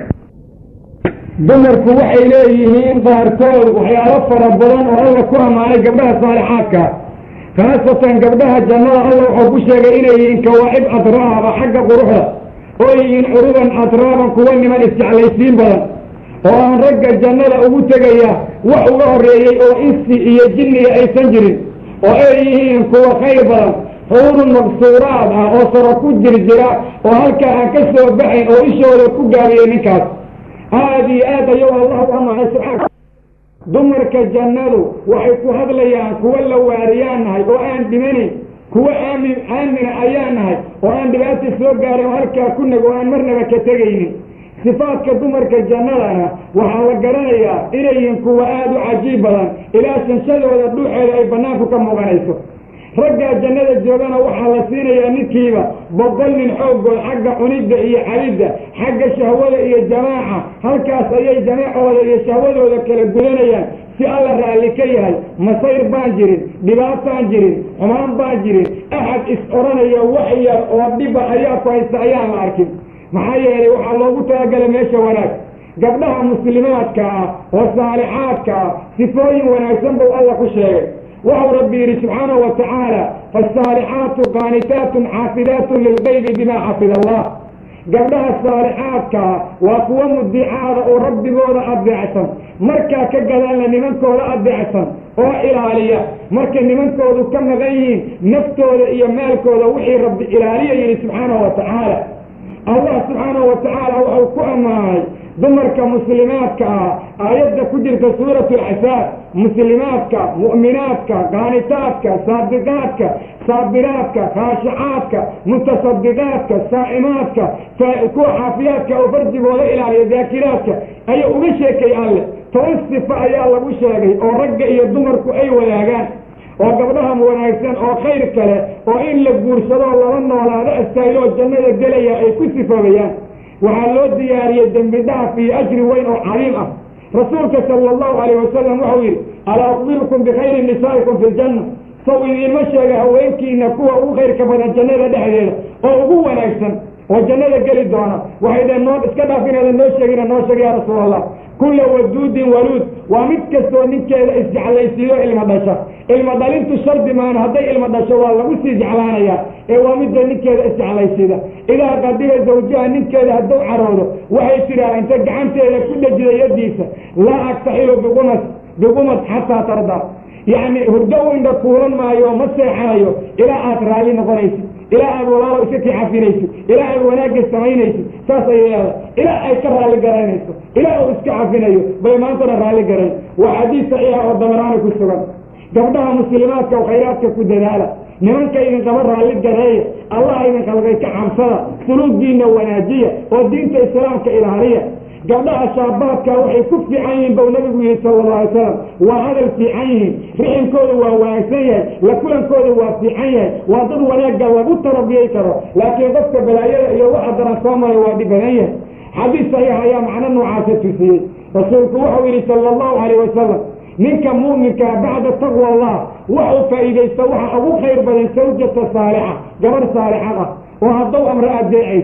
dumarku waxay leeyihiin qaarkood waxyaalo fara badan oo alla ku ammaanay gabdhaha saalixaadka khaasatan gabdhaha jannada alla wuxuu ku sheegay inay yihiin kawaacib adraaba xagga quruxda oo yihiin curuban adraaban kuwa niman isjeclaysiin badan oo aan ragga jannada ugu tegaya wax uga horreeyey oo insi iyo jinniga aysan jirin oo ay yihiin kuwa khayr badan xuurun maqsuuraad ah oo saro ku jir jira oo halkaa aan ka soo baxayn oo ishooda ku gaabiyey ninkaas aada iyo aad ayuu allah u amacay subxaana dumarka jannadu waxay ku hadlayaan kuwa la waariyaan nahay oo aan dhimanayn kuwa aamin aamina ayaan nahay oo aan dhibaata soo gaarin oo halkaa ku nag oo aan marnaba ka tegaynin sifaadka dumarka jannadana waxaa la garanayaa inay yihiin kuwa aada u cajiib badan ilaa shanshadooda dhuuxeeda ay banaanku ka muuqanayso raggaa jannada joogana waxaa la siinayaa ninkiiba boqol nin xooggood xagga cunidda iyo cabidda xagga shahwada iyo jamaaca halkaas ayay jamaacooda iyo shahwadooda kala gudanayaan si alla raalli ka yahay masayr baan jirin dhibaataan jirin xumaan baan jirin axad is odhanaya wax yar oo dhiba ayaa ku haysta ayaan la arkin maxaa yeelay waxaa loogu talagalay meesha wanaag gabdhaha muslimaadka ah oo saalixaadka ah sifooyin wanaagsan buu alla ku sheegay waxau rabbi yidhi subxaanahu wa tacaala faasaalixaatu qaanitaatun xaafidaatun lilgaybi bima xafida allah gabdhaha saalixaadkaa waa kuwa mudicaada oo rabbigooda adeecsan markaa ka gadaalna nimankooda adeecsan oo ilaaliya markay nimankoodu ka maqan yihiin naftooda iyo maalkooda wixii rabbi ilaaliya yidhi subxaanahu wa tacaala allah subxaanahu wa tacaala waxau ku ammaanay dumarka muslimaadka ah aayadda ku jirta suuratu alcasaab muslimaadka mu'minaadka qaanitaadka saadiqaadka saabiraadka khaashicaadka mutasadiqaadka saa'imaadka kuwa xaafiyaadka oo farjigooda ilaaliya daakiraadka ayaa uga sheekay alle toban sifo ayaa lagu sheegay oo ragga iyo dumarku ay wadaagaan oo gabdhaha wanaagsan oo khayr kale oo in la guursadoo laba noolaado astaayoo jannada gelaya ay ku sifoobayaan waxaa loo diyaariyey dembi dhaaf iyo ajri weyn oo cadiim ah rasuulka sala allahu calayh wasalam wuxuu yidhi alaa uqbirukum bikhayri nisaa'ikum fi ljanna saw idiinma sheega haweenkiina kuwa ugu khayrka badan jannada dhexdeeda oo ugu wanaagsan oo jannada geli doona waxay dhaheen noo iska dhaaf inaadan noo sheegina noo sheega yaa rasuul allah kulla waduudin waluud waa mid kastoo ninkeeda isjeclaysiiyo ilma dhasha ilma dhalintu shardi maana hadday ilma dhasho waa lagu sii jeclaanayaa ee waa midda ninkeeda isjeclaysiida idaa qadiba zawjaha ninkeeda hadduu caroodo waxay tidhaah inta gacanteeda ku dhejida yadiisa laa agtaxilu biqumas biqumas xataa tarda yacni hurdo u indha kuulan maayo ma seexanayo ilaa aad raalli noqonaysid ilaa aad walaalo iska kicafinaysid ilaa aad wanaagga samaynaysid saas ayay leedahay ilaa ay ka raalli garaynayso ilaa uu iska cafinayo bay maantana raalli garayn waa xadiis saxiixa oo dabaraani ku sugan gabdhaha muslimaadka oo khayraadka ku dadaala nimanka idin qaba raalli gareeya allah idin qalbay ka cabsada suluugiina wanaajiya oo diinta islaamka ilaaliya gabdhaha shaabaadka waxay ku fiican yihiin bau nabigu yihi sala allahu alay slam waa hadal fiican yihiin riximkooda waa wanaagsan yahay la kulankooda waa fiican yahay waa dad wanaagga lagu tarabiyey karo laakiin qofka balaayada iyo waxa daran soo maray waa dhib badan yahay xadiis saxiix ayaa macno noocaasa tusiyey rasuulku wuxuu yidhi sala allahu calayh wasalam ninka mu'minkaa bacda taqwa allah waxuu faa'iidaysta waxa ugu khayr badan sawjata saalixa gabarh saalixad ah oo hadduu amre adeecaysa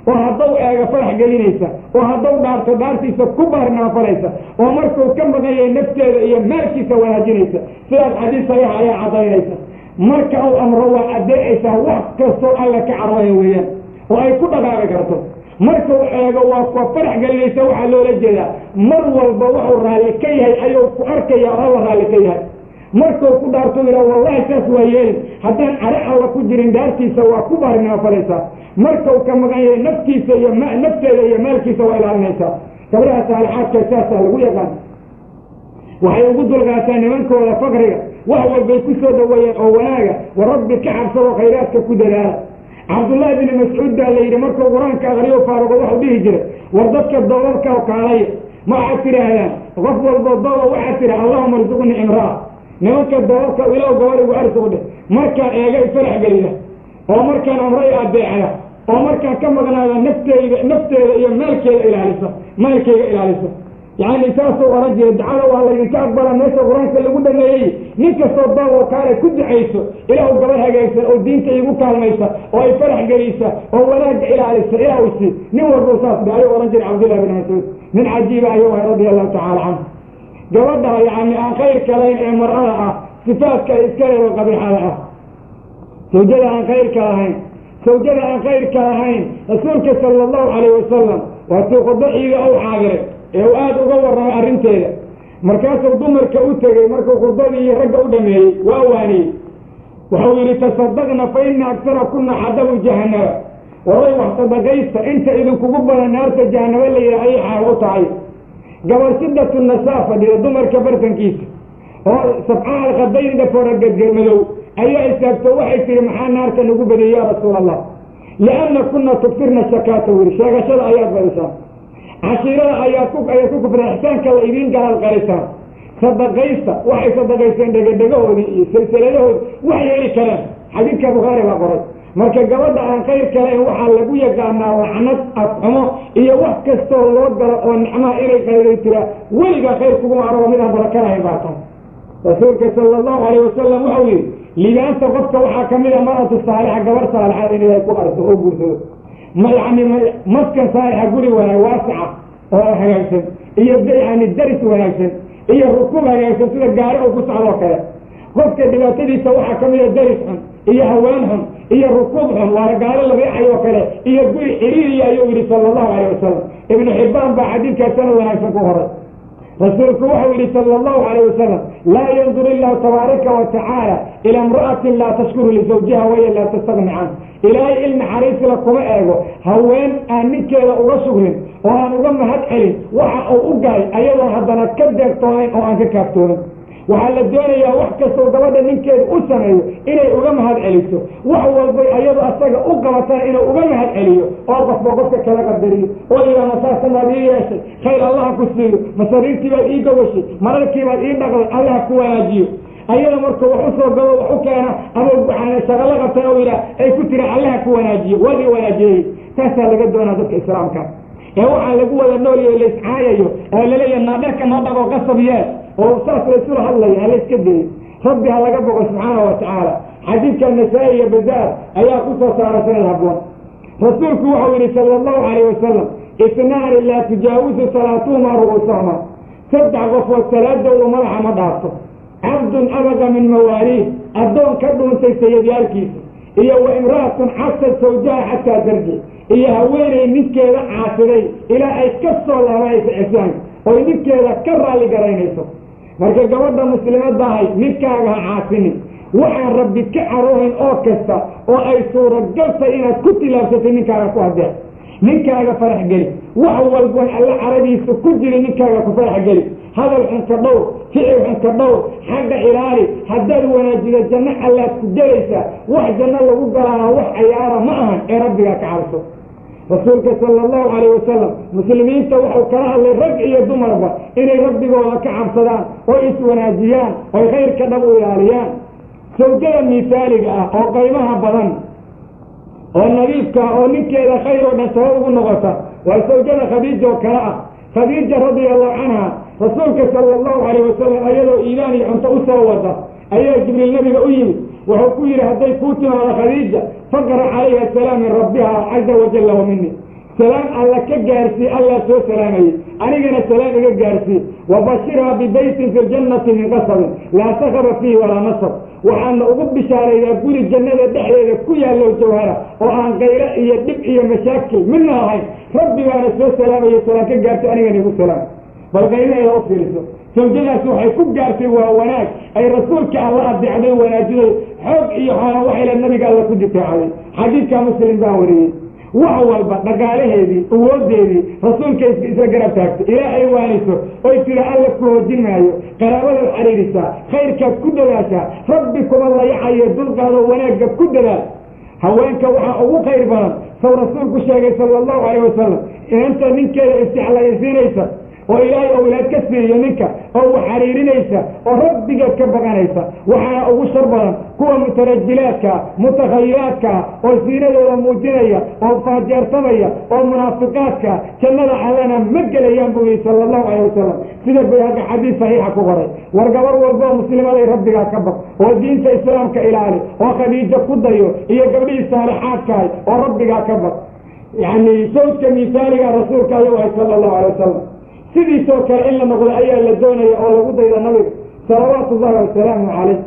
oo haddau eego farax gelinaysa oo haddau dhaarto dhaartiisa ku baarnaafalaysa oo markuu ka maqanyay nafteeda iyo maalkiisa wanaajinaysa sidaas xadiis saxiixa ayaa caddaynaysa marka uu amro waa adeecaysaa wax kastoo alla ka carwaya weeyaan oo ay ku dhaqaaqi karto markuu eego waa kuwa farax gelinaysa waxaa loola jeedaa mar walba wuxuu raalli ka yahay ayuu ku arkaya oo alla raalli ka yahay markuu ku dhaarto yidha wallahi saas waa yeelin haddaan cari alla ku jirin dhaartiisa waa ku baarnaafalaysaa markau ka maqan yahay naftiisa iyo nafteeda iyo maalkiisa waa ilaalinaysaa gabdhaha saalixaadka saasaa lagu yaqaan waxay ugu dulqaataa nimankooda fakriga wax walbay ku soo dhaweeyeen oo wanaaga wa rabbi ka cabsado khayraadka ku dadaala cabdullaahi bini mascuud baa la yidhi markuu qur-aanka aqriyo faaruqo waxau dhihi jiray war dadka doolarka kaalaya ma waxaad tidhaahdaan qof walbo doola waxaad tidha allahuma arsuqni imraa nimanka doolarka ilow gabadhigu arsuq dheh markaan eega ifarax gelida oo markaan amray adeecda oo markaan ka maqnaada nafteyda nafteeda iyo maalkeeda ilaalisa maalkeyga ilaalisa yani saasuu oran jiray dacada waa laydinka aqbala meesha qur-aanka lagu dhameeyey nin kastoo dool oo kaale ku ducayso ilaahu gabadh hagaagsan oo diinta igu kaalmaysa oo ay farax gelisa oo wanaagga ilaalisa ilaa isi nin walbau saas dhe ayuu ohan jiray cabdullahi bin mascuud nin cajiiba ayuu ahay radia allahu tacala canhu gabadha yani aan khayrka lahayn ee mar'ada ah sifaadka ay iska leedo qabiixada ah sawjada aan khayrka lahayn sawjada aan khayrka lahayn rasuulka sala allahu calayh wasalam waatuu khudbo ciida ou xaabiray ee uu aada uga warramay arrinteeda markaasuu dumarka u tegey markuu khudbadii ragga u dhameeyey waa waaniyey wuxuu yidhi tasadaqna fa ina agsara kuna xadabu jahanaba waray wax sadaqaysta inta idinkugu badan naarta jahanaba la yidhaha ayay xaal u tahay gabal sidatu nasaa fadhida dumarka bartankiisa oo sabcaha alkhadaynda foragadgelmadow ayaa istaagto waxay tihi maxaa naarta nagu badiyey yaa rasuul allah lianna kuna tugfirna shakaata wiri sheegashada ayaad badisaan cashiirada ayaa ku ayaad ku kufreen ixsaanka la idiin galaal qalisaan sadaqaysta waxay sadaqaysteen dhegadhegahoodii iyo silsiladahoodi wax yeeli karaan xadiidka bukhaari baa qoray marka gabadha aan khayr kalayn waxaa lagu yaqaanaa lacnad afxumo iyo wax kastoo loo galo oo nicmaha inay qayday tiraa weligaa khayr kuguma arabo midaan barakanahayn baa tahay rasuulka sala allahu alayh wasalam wuxuu yidhi liibaanta qofka waxaa kamid a maratu saalixa gabar saalixa in ilaahay ku arso oo guursado ma yani maskan saalixa guri wanaag waasica oo hagaagsan iyo yani daris wanaagsan iyo rukuub hagaagsan sida gaari oo ku socdoo kale qofka dhibaatadiisa waxaa kamid a daris xun iyo haween xun iyo rukuub xun waana gaalo la riixayoo kale iyo guri xiriiriya ayuu yidhi sala allahu alayh wasalam ibnu xibbaan baa xadiidkaa sanad wanaagsan ku horay rasuulku wuxuu yidhi sala allahu alayh wasalam laa yandur illahu tabaaraka wa tacaala ila imra'atin laa tashkuru lisawjiha waya laa tastagni can ilaahay il naxariisla kuma eego haween aan ninkeeda uga shugrin oo aan uga mahad celin waxa uu u galay ayadoo haddana ka deegtoonayn oo aan ka kaaftoonin waxaa la doonayaa wax kastoo gabadha ninkeeda u sameeyo inay uga mahad celiso wax walbay ayado asaga u qabatana inuu uga mahad celiyo oo qofba qofka kala qadariyo oo yidhaha masaasanaad ii yeeshay khayr allaha ku siiyo masariirtii baad ii gawashay mararkii baad ii dhaqday allaha ku wanaajiyo ayada markuu wax usoo gabo wax u keena ama shaqalo qabtay oo yidhaha ay ku tira allaha ku wanaajiyo waad ii wanaajiyey taasaa laga doonaa dadka islaamka ee waxaa lagu wada noolyo laiscaayayo oo laleeyahay naadharka noo dhaqoo qasab yeel oo saas laysula hadlaya ha layska deeyo rabbi ha laga boqo subxaana wa tacaala xadiidka nasaa-i iyo bazaar ayaa ku soo saara sanad habboon rasuulku wuxuu yidhi sala allahu calayh wasalam isnaani laa tujaawisu salaatuhuma ru'uusahuma saddex qofood salaadoodu madaxa ma dhaafto cabdun abaqa min mawaaliih addoon ka dhuuntay sayadyaalkiisa iyo wa imra'atun xasad sawjaha xataa darji iyo haweenay ninkeeda caasiday ilaa ay ka soo laabanayso ixsaanka oy ninkeeda ka raalli garaynayso marka gabadha muslimadda ahay ninkaaga ha caasinin waxaan rabbi ka caroohayn oo kasta oo ay suuragaltay inaad ku tilaabsatay ninkaaga ku hadeec ninkaaga farax geli wax walboon alla caradiisa ku jiri ninkaaga ku farax geli hadal xunka dhowr ficil xunka dhowr xagga ilaali haddaad wanaajido janno allaad ku gelaysaa wax janno lagu galaana wax cayaara ma ahan ee rabbigaa ka cabso rasuulka sala allahu calayh wasalam muslimiinta wuxuu kala hadlay rag iyo dumarba inay rabbigooda ka cabsadaan oo iswanaajiyaan oy khayrka dhab u ilaaliyaan sawjada misaaliga ah oo qaymaha badan oo nadiifka ah oo ninkeeda khayr oo dhan sabab ugu noqota waa sawjada khadiija oo kale ah khadiija radia allahu canha rasuulka sala allahu calayh wasalam ayadoo iimaan iyo cunto u soo wada ayaa jibriil nabiga u yimid wuxuu ku yidhi hadday kuu timaado khadiija faqra calayha asalaam min rabbiha caza wajalla wa mini salaam alla ka gaarsii allaa soo salaamayey anigana salaam iga gaarsii wabashirhaa bibeytin fi ljannati min qasabin laa sakaba fiihi walaa nasab waxaana ugu bishaaraydaa guri jannada dhexdeeda ku yaallow jawhara oo aan kaylo iyo dhib iyo mashaakil midna ahayn rabbi baana soo salaamayo salaam ka gaartay anigana igu salaam bal qaylaheeda u fiiriso sawjadaasi waxay ku gaartay waa wanaag ay rasuulka alla adeecday wanaajiday xoog iyo xoola waxayla nabiga alla ku difaacaday xadiidka muslim baa wariyey wax walba dhaqaalaheedii awoodeedii rasuulka isla garab taagtay ilaa ay waaniso oy tira alla ku hoojin maayo qaraabadaad xariirisaa khayrkaad ku dadaashaa rabbi kuma layacayo dulqaado wanaagga ku dadaal haweenka waxaa ugu khayr badan saw rasuulku sheegay sala allahu calayh wasalam inanta ninkeeda istixlaysiinaysa oo ilaahay owlaad ka siiyo ninka oo wax xariirinaysa oo rabbigeed ka baqanaysa waxaana ugu shar badan kuwa mutarajilaadkaa mutakhayilaadkaa oo siinadooda muujinaya oo faajeertamaya oo munaafiqaadka jannada allana ma gelayaan buu yihi sala allahu calayh wasalam sida bayhaqi xadiis saxiixa ku qoray war gabar walboo muslimaday rabbigaa ka baq oo diinta islaamka ilaali oo khadiijo ku dayo iyo gabdhihii saalixaadkahay oo rabbigaa ka baq yacni sawdka misaaliga rasuulka ayuu ahay sala allahu alay wasalam sidiisoo kale in la noqdo ayaa la doonaya oo lagu dayda nabiga salawaatu ullahi wasalaamu calayh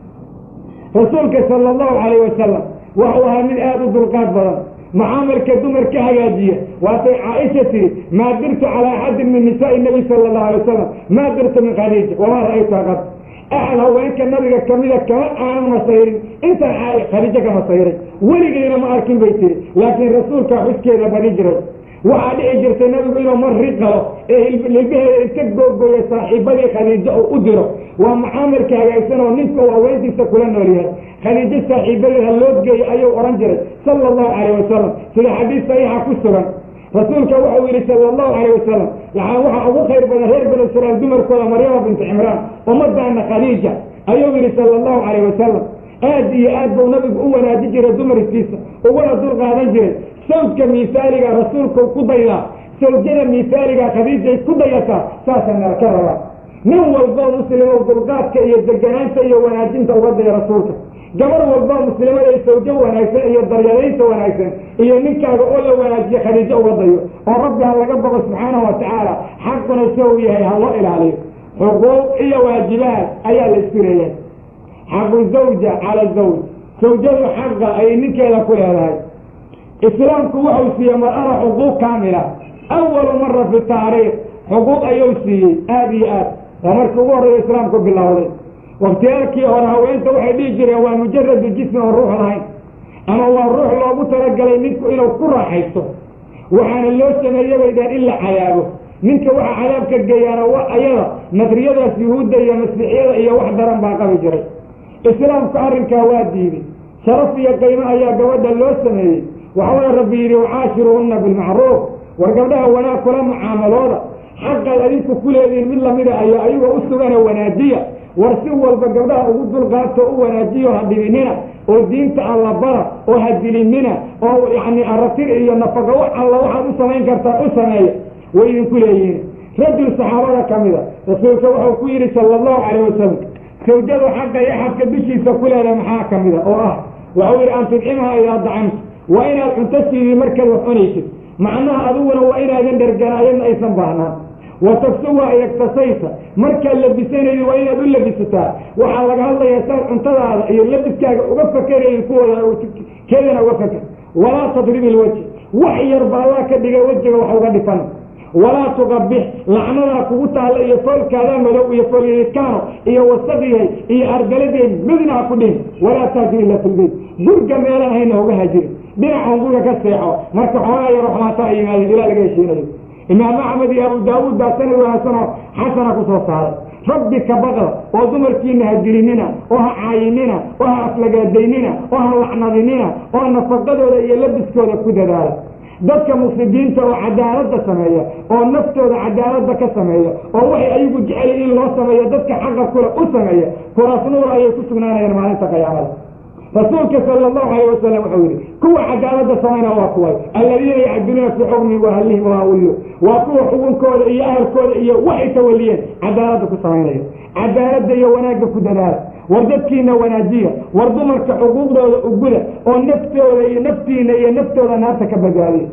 rasuulka sala allahu calayh wasalam waxuu ahaa mid aada u dulqaad badan mucaamalka dumar ka hagaajiya waatay caaisha tiri maa dirtu calaa axadin min nisaai nabi sala allahu alay wasalam maa dirtu min khadiija wamaa ra'aytuha qad axad haweenka nabiga kamida kama aanan masayrin intaan khadiijo ka masayray weligeyna ma arkin bay tiri laakiin rasuulkaa xuskeeda badi jiray waxaa dhici jirtay nabigu inuu mar riqalo ee hilbaheeda inka googooya saaxiibadii khadiijo uu u diro waa mucaamalka hagaagsan oo ninka uu haweentiisa kula nool yahay khadiijo saaxiibadeed ha loo geeyo ayuu odhan jiray sala allahu calayh wasalam sida xadiis saxiixa ku sugan rasuulka wuxuu yidhi sala allahu calayh wasalam yaani waxaa ugu khayr badan reer banu israail dumarkooda maryama bintu cimraan ummadaana khadiija ayuu yidhi sala allahu calayh wasalam aad iyo aad buu nabigu u wanaaji jiray dumarkiisa uguna dul qaadan jiray sawdka misaaliga rasuulku ku daydaa sawjada misaaliga khadiijay ku dayataa saasaa nala ka rabaa nin walboo muslimow dulqaadka iyo deganaanta iyo wanaajinta uga daya rasuulka gabar walboo muslimada ay sawjo wanaagsan iyo daryadaynta wanaagsan iyo ninkaaga oo la wanaajiye khadiijo uga dayo oo rabbi ha laga boqo subxaanahu watacaala xaquna soo yahay ha loo ilaaliyo xuquuq iyo waajibaad ayaa la isku leeyahay xaqu zawja cala zawj sawjadu xaqa ay ninkeeda ku leedahay islaamku wuxuu siiyey mar-ada xuquuq kaamila awalu mara fi taariikh xuquuq ayuu siiyey aada iyo aad waa markii ugu horreeya islaamku bilowday waktiyaalkii hore haweenta waxay dhihi jireen waa mujaradu jismi oo ruux lahayn ama waa ruux loogu talagalay ninku inuu ku raaxaysto waxaana loo sameeye bay dheen in la cadaabo ninka waxa cadaabka geeyaana wa ayada nadriyadaas yuhuudda iyo masiixiyada iyo wax daran baa qabi jiray islaamku arrinkaa waa diiday sharaf iyo qiimo ayaa gabadha loo sameeyey waxauna rabbi yidhi wacaashiruhunna bilmacruuf war gabdhaha wanaag kula mucaamalooda xaqaad adinku ku leedihiin mid lamida ayaa ayagoo u sugana wanaajiya war si walba gabdhaha ugu dulqaato u wanaajiyo ha dhibinina oo diinta alla bara oo ha dilinina oo yacni aratir iyo nafaqa wax alla waxaad u samayn kartaan u sameeya way idinku leeyihiin rajul saxaabada ka mida rasuulka wuxuu ku yidhi sala allahu calayh wasalam sawjadu xaqa iyo xadka dushiisa ku leedahay maxaa ka mida oo ah waxuu yidhi an tudcimaha idaa dacamta waa inaad cunto siidii markaad wax cunaysid macnaha adiguna waa inaadan dhergana ayadna aysan baahnaan wa tagsuwa iyagtasaysa markaad labisanaydi waa inaad u labisataa waxaa laga hadlayaa saad cuntadaada iyo labiskaaga uga fakerayin kuwooda keedana uga faker walaa tadrib ilwajh wax yarba allah ka dhiga wejiga wax uga dhifan walaa tuqabix lacnadaa kugu taalla iyo foolkaadaa madow iyo foolyaydkaano iyo wasaqyahay iyo argaladee midna ha ku dhihin walaa taajir ila filbeyt gurga meelaan hayna uga hajirin dhinacan gurga ka seexo marka xoogaa yaro xumaato ay yimaadeen ilaa laga heshiinayo imaam axmed iyo abu daawuud baa sanad wanaagsanoo xasana ku soo saaray rabbi ka baqda oo dumarkiina ha dilinina oo ha caayinina oo ha aflagaadaynina oo ha lacnadinina oo nafaqadooda iyo labiskooda ku dadaala dadka mufsidiinta oo cadaaladda sameeya oo naftooda cadaaladda ka sameeya oo waxay ayagu jeceliin in loo sameeyo dadka xaqa kule u sameeya kuraas nuur ayay ku sugnaanayaan maalinta qiyaamada rasuulka sala allahu alayh wasalam wuxuu yidhi kuwa cadaaladda samayna waa kuway alladiina yacdiluuna fii xukmi waahlihi waawillu waa kuwa xukunkooda iyo ahalkooda iyo waxay tawaliyeen cadaaladda ku samaynaya cadaaladda iyo wanaagga ku dadaala war dadkiina wanaajiya war dumarka xuquuqdooda uguda oo naftooda iyo naftiina iyo naftooda naarta ka badbaadiya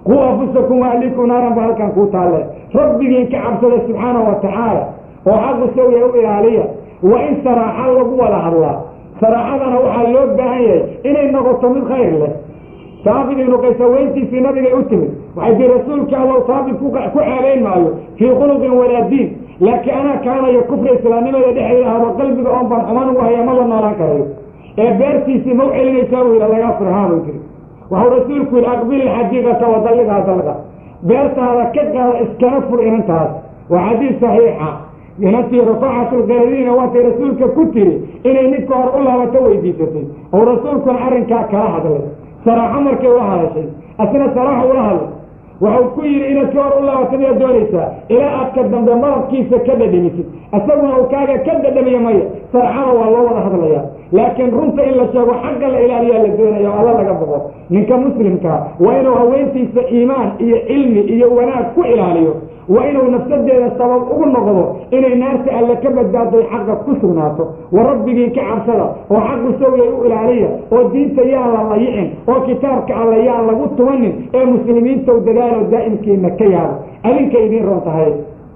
quu anfusakum waahlikum naaran ba halkan kuu taalle rabbigiin ka cabsada subxaana wa tacaala oo xaqu sawya u ilaaliya waa in saraaxa lagu wada hadlaa saraaxadana waxaa loo baahan yahay inay noqoto mid khayr leh saabit ibnu qays haweentiisii nabigay u timid waxay tii rasuulka allow saabit ku ceebayn maayo fii khuluqin walaa diin laakiin anaa kaanayo kufri islaamnimada dhexdeeda ahdo qalbiga oon baan xumaan ugu haya ma la noolaan karayo ee beertiisii ma u celinaysaa buu yidhi lagaa furhaan buu tiri waxuu rasuulku yidhi aqbil ilxadiiqata wadalliqhaa dalqa beertaada ka qaada iskana fur inantaas waa xadiis saxiixa inantii rafaaxatulqaadiina waatay rasuulka ku tiri inay ninka hore u laabato weydiisatay oo rasuulkuna arrinkaa kala hadlay saraaxo markay ula hadashay asna saraaxo ula hadlay waxau ku yidhi inaad ka hor u laabato miyaad doonaysaa ilaa aad ka dambe malabkiisa ka dhadhamisid isaguna uu kaaga ka dhadhamiya maya sarxada waa loo wada hadlaya laakiin runta in la sheego xagga la ilaaliyaa la doonaya o alla laga boqo ninka muslimkaa waa inuu haweentiisa iimaan iyo cilmi iyo wanaag ku ilaaliyo waa inuu nafsadeeda sabab ugu noqdo inay naarta alle ka badbaaday xaqa ku sugnaato wa rabbigii ka cabsada oo xaqu sawiyay u ilaaliya oo diinta yaan la layicin oo kitaabka alle yaan lagu tumanin ee muslimiintow dadaalo daa'imkiina ka yaabo adinka idiin roon tahay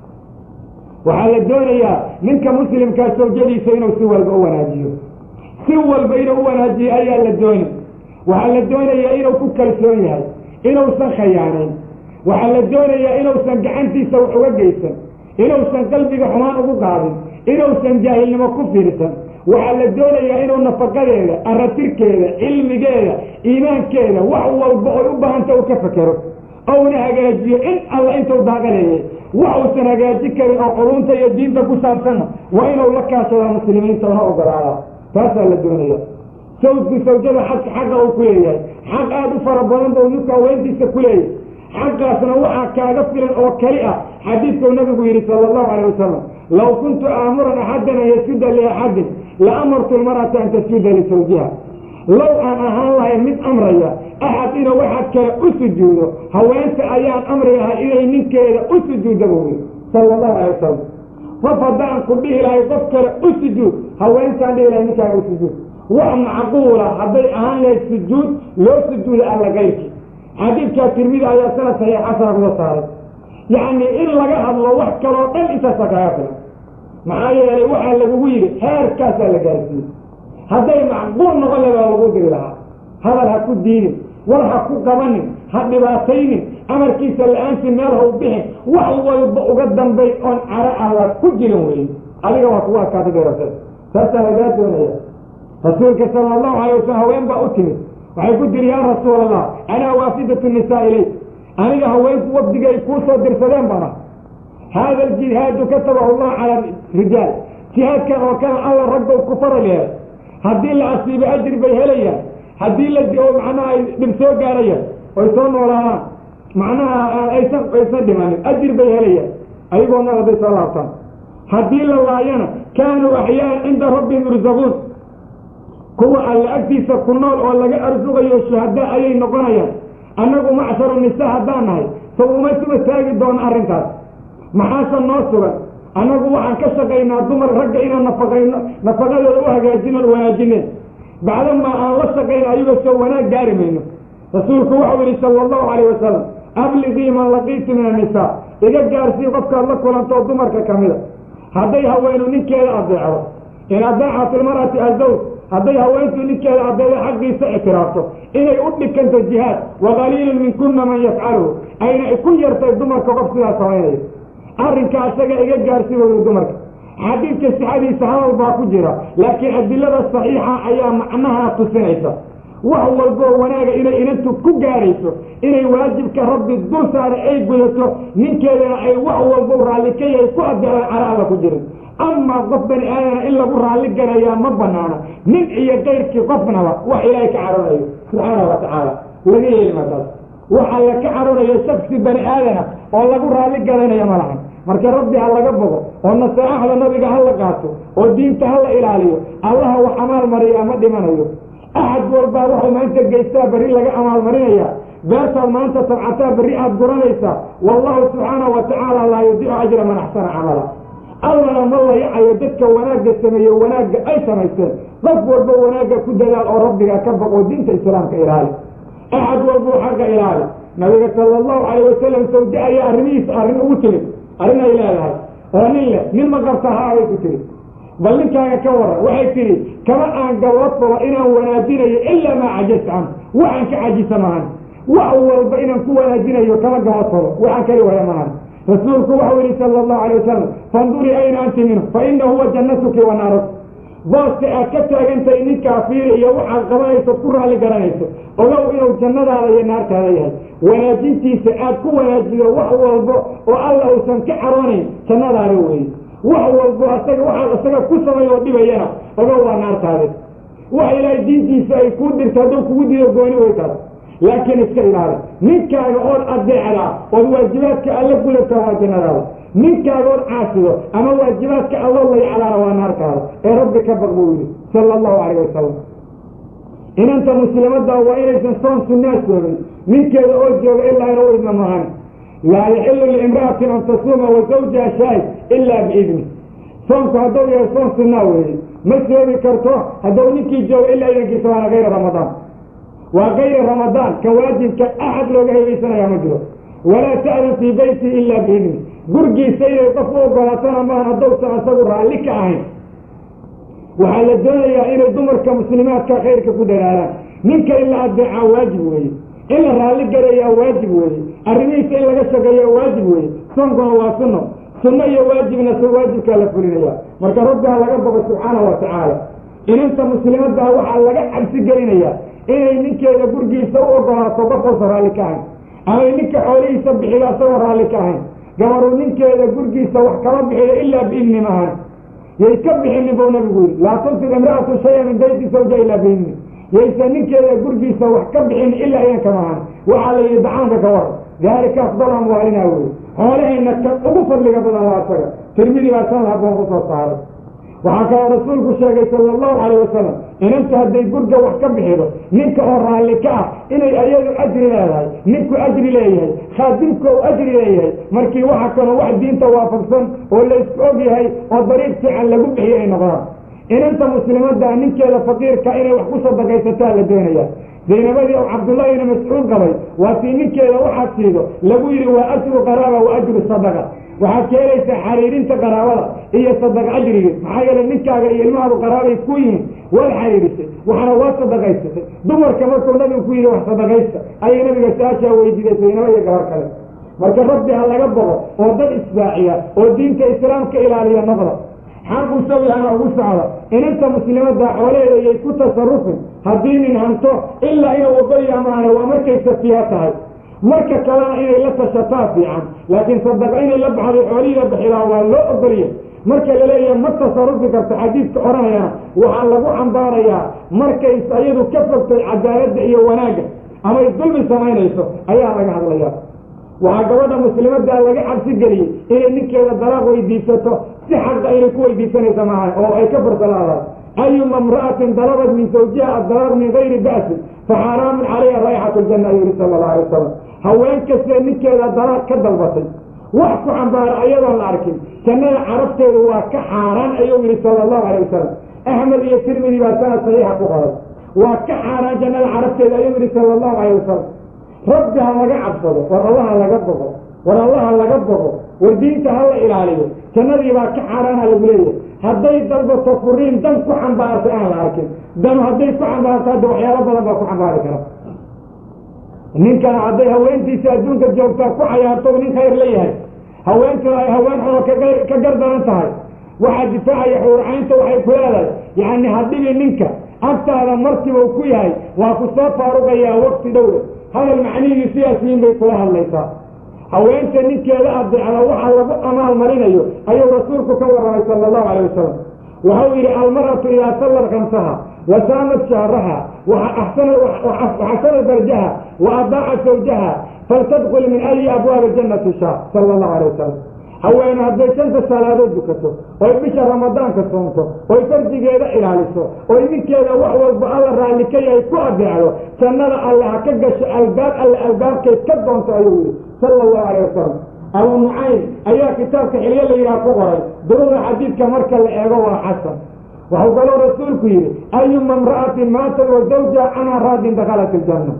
waxaa la doonayaa ninka muslimkaa sawjadiisa inuu si walba u wanaajiyo si walba inuu u wanaajiyo ayaa la dooni waxaa la doonayaa inuu ku kalsoon yahay inuusan khayaanayn waxaa la doonayaa inuusan gacantiisa wax uga geysan inuusan qalbiga xumaan ugu qaadin inuusan jaahilnimo ku fiirsan waxaa la doonayaa inuu nafaqadeeda aratirkeeda cilmigeeda iimaankeeda wax walba oy u baahanta u ka fekero ouna hagaajiyo in alla intuu daaqaleeyay wax uusan hagaaji karin oo culunta iyo diinta ku saabsanna waa inuu la kaashadaa muslimiinta una ogolaadaa taasaa la doonaya sawdku sawjada xadka xaqa uu ku leeyahay xaq aada u fara badan buu ninku haweentiisa ku leeyahay xaqaasna waxaa kaaga filan oo keli ah xadiidkuu nabigu yidhi sala allahu calayh wasalam law kuntu aamuran axadan an yasjuda liaxadin la amartu lmar'ata an tasjuda lisawjiha low aan ahaan lahayn mid amraya axad inuu waxaad kale u sujuudo haweenta ayaan amri lahay inay ninkeeda u sujuudda buu yidhi sala allahu calay wasalam qof haddaan ku dhihi lahay qof kale u sujuud haweentaan dhihi lahay ninkaaga u sujuud wax macquula hadday ahaan lahayd sujuud loo sujuuda alla gayrki xadiidkaa tirmidi ayaa sanad saxiix xasana kuga saaray yacni in laga hadlo wax kaloo dhan intaasa kaaga filan maxaa yeelay waxaa lagugu yidhi heerkaasaa la gaarsiiyey hadday macquul noqon lahaa waa lagu diri lahaa hadal ha ku diidin war ha ku qabanin ha dhibaataynin amarkiisa la-aantii meel ha u bixin wax walba uga dambay oon caro alla ku jirin weyn adiga waa kugu adkaata garata saasaa lagaa doonaya rasuulka sala allahu alay wasalam haween baa u timid waxay ku tiri yaa rasuul allah anaa waafidatu nisaa ilayk aniga haweenku wafdigay kuu soo dirsadeen bana haada aljihaadu katabahu allah cala rijaal jihaadkan oo kale alla raggow ku faral yeelay haddii la asiibo ajri bay helayaan haddii la oo macnaha ay dhib soo gaarayaan oy soo noolaadaan macnaha aysan aysan dhimanin ajri bay helayaan ayagoo nool hadday soo laabtaan haddii la laayana kaanuu axyaaan cinda rabbihim yursaquun kuwa alla agtiisa ku nool oo laga arsuqayo shuhada ayay noqonayaan annagu macsharu nisa haddaan nahay saw uma suba taagi doono arrintaas maxaase noo sugan annagu waxaan ka shaqaynaa dumar ragga inaan nafaqayno nafaqadooda u hagaajino wanaajineen bacdamaa aan la shaqayno ayagoo soo wanaag gaari mayno rasuulku waxau yidhi sala allahu calayh wasalam abliqii man laqiiti min annisaa iga gaarsii qofkaad la kulantoo dumarka ka mida hadday haweenu ninkeeda adeecdo in adeecat ilmar'ati azawj hadday haweentuu ninkeeda adeedo xaqiisa ictiraafto inay u dhikanto jihaad waqaliilun minkuna man yafcaluhu ayna ku yartay dumarka qof sidaa samaynayo arrinka isaga iga gaarsi weyda dumarka xadiidka sixadiisa hadal baa ku jira laakiin adilada saxiixa ayaa macnaha tusinaysa wax walboo wanaaga inay inantu ku gaarayso inay waajibka rabbi dul saara ay gudato ninkeedana ay wax walbo raalli ka yahay ku adeecaan cara alla ku jirin amaa qof bani aadana in lagu raalli garayaa ma banaana nin iyo kayrkii qofnaba wax ilaahay ka caronayo subxaana wa tacaala laga yeeli markaas wax alla ka caronayo shaksi bani aadana oo lagu raalli garanaya ma lahan marka rabbi ha laga bogo oo nasaaxda nabiga ha la qaato oo diinta ha la ilaaliyo allaha wax amaal mariya ma dhimanayo axad walbaa wuxuu maanta geystaa berri laga amaalmarinaya beertaad maanta tabcataa berri aad guranaysaa wallahu subxaanahu wa tacaala laa yudiicu ajra man axsana camala allana ma layacayo dadka wanaagga sameeye wanaagga ay samaysteen qof walba wanaagga ku dadaal oo rabbiga ka baqoo diinta islaamka ilaali axad walbuu xaqa ilaali nabiga sala allahu calayh wasalam sawje ayaa arrimihiisa arrin ugu timid arrin ay leedahay oo nin leh nin ma qabta haa bay ku tiri bal ninkaaga ka waran waxay tidhi kama aan gabad falo inaan wanaajinayo ilaa maa cajasta can waxaan ka cajisa mahan wax walba inaan ku wanaajinayo kama gabad falo waxaan kali waya mahan rasuulku waxau yihi sala allahu alay wasalam fandurii ayna anti minhu fa ina huwa jannatuki wa naaruk booska aad ka taagantahay ninkaa fiiri iyo waxaad qabanayso ku raalli garanayso ogow inuu jannadaada iyo naartaada yahay wanaajintiisa aad ku wanaajido wax walbo oo alla uusan ka caroonayn jannadaada weeye wax walbo asaga waxaad isaga ku samay oo dhibayana ogow waa naartaade wax ilaahay diintiisa ay kuu dirto hadduu kugu dido gooni way taas laakiin iska ilaali ninkaaga ood adeecdaa ood waajibaadka alla gulato waa jannadaada ninkaaga ood caasido ama waajibaadka alloo layacdaana waa naartaada ee rabbi ka baq buu yidhi sala allahu calayh wasalam inanta muslimadda waa inaysan soon sunnaa soogin ninkeeda oo jooga ilaa ina u idna mahan laa yaxilu liimra'atin an tasuuma wa zawjaha shaahid ilaa biidni soonku hadduu yahay soon sunnaa weeye ma soomi karto hadduu ninkii jooga ilaa idankiisa waana gayra ramadaan waa gayra ramadaan ka waajibka axad looga hebaysanaya ma jiro walaa ta'dan fii beyti ilaa biidni gurgiisa inay qof u ogolaatana maahan haddowsan asagu raalli ka ahayn waxaa la doonayaa inay dumarka muslimaadka khayrka ku dadaalaan ninka in la adeecaa waajib weeye in la raalli garayaa waajib weeye arrimihiisa in laga shaqeeyaa waajib weeye soonkuna waa sunno sunno iyo waajibna s waajibkaa la fulinaya marka rabbi ha laga boqo subxaana wa tacaala inanta muslimaddaa waxaa laga cabsi gelinayaa inay ninkeeda gurgiisa u ogolaato qofkoosa raalli ka ahayn amay ninka xoolihiisa bixido asagoo raalli ka ahayn gabaruu ninkeeda gurgiisa wax kama bixiyo ilaa biidni maahan yay ka bixinin buu nabigu yidhi laa tunfiq imra'atu shaya min bayti zawja ilaa biidni yaysan ninkeeda gurgiisa wax ka bixin ilaa idanka maahan waxaa la yidhi dacaanka ka war daalika afdal amwaalina weye xoolahayna ka ugu fadliga badan waa asaga tirmidi baa san haboon ku soo saaray waxaa kaloo rasuulku sheegay sala allahu calayh wasalam inanta hadday gurga wax ka bixido ninka oo raalli ka ah inay ayadu ajri leedahay ninku ajri leeyahay khaadimka uu ajri leeyahay markii waxa kaloo wax diinta waafaqsan oo laysku og yahay oo dariiq fiican lagu bixiyo ay noqdaan inanta muslimadda ninkeeda faqiirka inay wax ku sadaqaysataa la doonaya zaynabadii oo cabdullahi ibni mascuud qabay waa tii ninkeeda waxaad siido lagu yidhi waa ajru qaraaba wa ajru sadaqa waxaad ka helaysaa xariirinta qaraabada iyo sadaqa ajrigii maxaa yeelay ninkaaga iyo ilmahaadu qaraabay ku yihiin waad xariirisay waxna waa sadaqaysatay dumarka markuu nabigu ku yidhi wax sadaqaysta ayay nabiga su-aashaa weydiiday zaynabo iyo gabar kale marka rabbi ha laga boqo oo dad isbaaciya oo diinta islaamka ilaaliya noqda xaqu sawihana ugu socda inanta muslimadda xoolaheeda yay ku tasarufin haddii nin hanto ilaa inuu ogoya maana waa markay safiya tahay marka kalena inay la tashataa fiican laakiin sadaqa inay la baxday xoolihiida bixidaa waa loo ogolya marka laleeyahay ma tasarufi karto xadiidka odhanayana waxaa lagu cambaarayaa markays ayadu ka fogtay cadaaladda iyo wanaagga amay dulmi samaynayso ayaa laga hadlayaa waxaa gabadha muslimaddaa laga cabsi geliyey inay ninkeeda dalaaq weydiisato si xaqa inay ku weydiisanaysa maaha oo ay ka farsalaadaan ayuma imra'atin dalabat min zawjiha addalaaq min gayri ba'sin fa xaaraamun calayha raa'ixatu ljanna ayuu yihi sala allahu alay wasalam haween kastee ninkeeda dalaaq ka dalbatay wax ku cambaara ayadoon la arkin jannada carabteedu waa ka xaaraan ayuu yihi sala allahu alay wasalam axmed iyo tirmidi baa sanad saxiixa ku qoray waa ka xaaraan jannada carabteeda ayuu yihi sala allahu alay wasalam rabbi ha laga cabsado war allaha laga bogo war allaha laga bogo war diinta ha la ilaaliyo jannadii baa ka xaaraana lagu leeyahay hadday dalbato furiin dan ku xambaartay aan la arkin danu hadday ku xambaarto hadda waxyaalo badan baa ku xambaari kara ninkana hadday haweentiisa adduunka joogtaa ku cayaarto nin khayr la yahay haweentuna ay haween xuno ka gardaran tahay waxaa difaacaya xuurcaynta waxay ku leedahay yacni hadhibi ninka agtaada martiba ku yahay waa ku soo faaruqayaa waqti dhowe hadal macnihii siyaasiyiin bay kula hadlaysaa haweenta ninkeeda adeecda waxa lagu amaal marinayo ayuu rasuulku ka warramay sala allahu calay wasalam waxau yidhi almar'atu idaa sallat kamsaha wa saamat shahraha waxasana darjaha wa adaaca sawjaha faltadkul min ayi abwaabi jannati shaa sala allahu alay wasalam haweene hadday shanta salaadood dukato oy bisha ramadaanka soonto oy farjigeeda ilaaliso oy ninkeeda wax walba alla raalli ka yahay ku adeecdo jannada alle ha ka gasho albaab alle albaabkay ka doonto ayuu yihi sala allahu alayh wasalam abu nucaym ayaa kitaabka xilyo la yidhaha ku qoray duruda xadiidka marka la eego waa xasan waxuu kaloo rasuulku yidhi ayuma imra'atin maatat wa zawjaha canha raadin dakhalat iljanna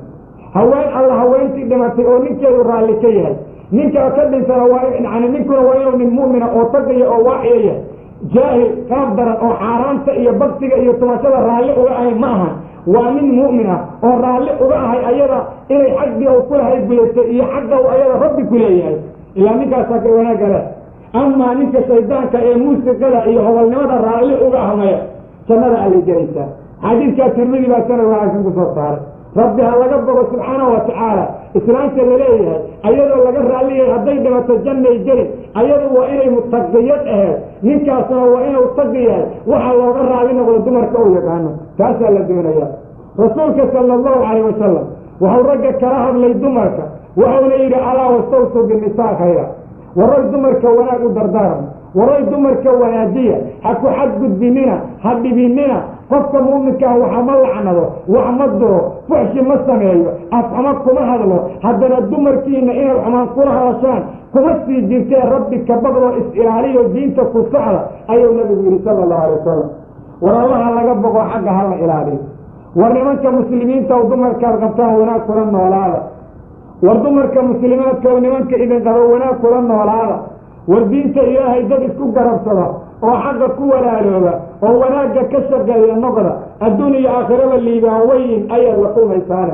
haween alla haweentii dhimatay oo ninkeedu raalli ka yahay ninka ka dhintana waa yani ninkuna waa inuu nin mu'mina oo tagaya oo waaciya yahay jaahil qaab daran oo xaaraanta iyo baktiga iyo tumashada raalli uga ahay ma ahan waa nin mu'min ah oo raalli uga ahay ayada inay xaggii u kulahay gudatay iyo xagga u ayada rabbi ku leeyahay ilaa ninkaasaa ka wanaagga leh amaa ninka shaydaanka ee muusiqada iyo hobolnimada raalli uga ahmaya jannada allay gelaysaa xadiidkaa tirmidi baa sanad wanaagsan ku soo saaray rabbi ha laga bogo subxaanahu wa tacaala islaamta laleeyahay ayadoo laga raalliyahay hadday dhimato jannay geli ayadu waa inay mutaqiyad aheed ninkaasna waa inuu taqi yahay waxaa looga raalli noqdo dumarka u yaqaano taasaa la doonaya rasuulka sala allahu calayh wasalam waxau ragga kala hadlay dumarka waxauna yidhi alaa wastawsuu binisaa khayra waray dumarka wanaag u dardaaran waray dumarka wanaajiya ha ku xadgudbinina ha dhibinina qofka muuminkaah waxa ma lacnado wax ma duro fuxshi ma sameeyo afxuma kuma hadlo haddana dumarkiina inaad xumaan kula hadashaan kuma sii jirtee rabbi ka baqdoo is-ilaaliyo diinta ku socda ayuu nabigu yidhi sala allahu alay wasalam war allaha laga boqo xagga hala ilaaliyo war nimanka muslimiinta o dumarkaad qabtaan wanaag kula noolaada war dumarka muslimaadka o nimanka idin qabo wanaag kula noolaada war diinta ilaahay dad isku garabsada oo xagga ku walaalooba oo wanaagga ka shaqeeya noqda adduun iyo aakhiraba liibaan weyn ayaad la kulmaysaana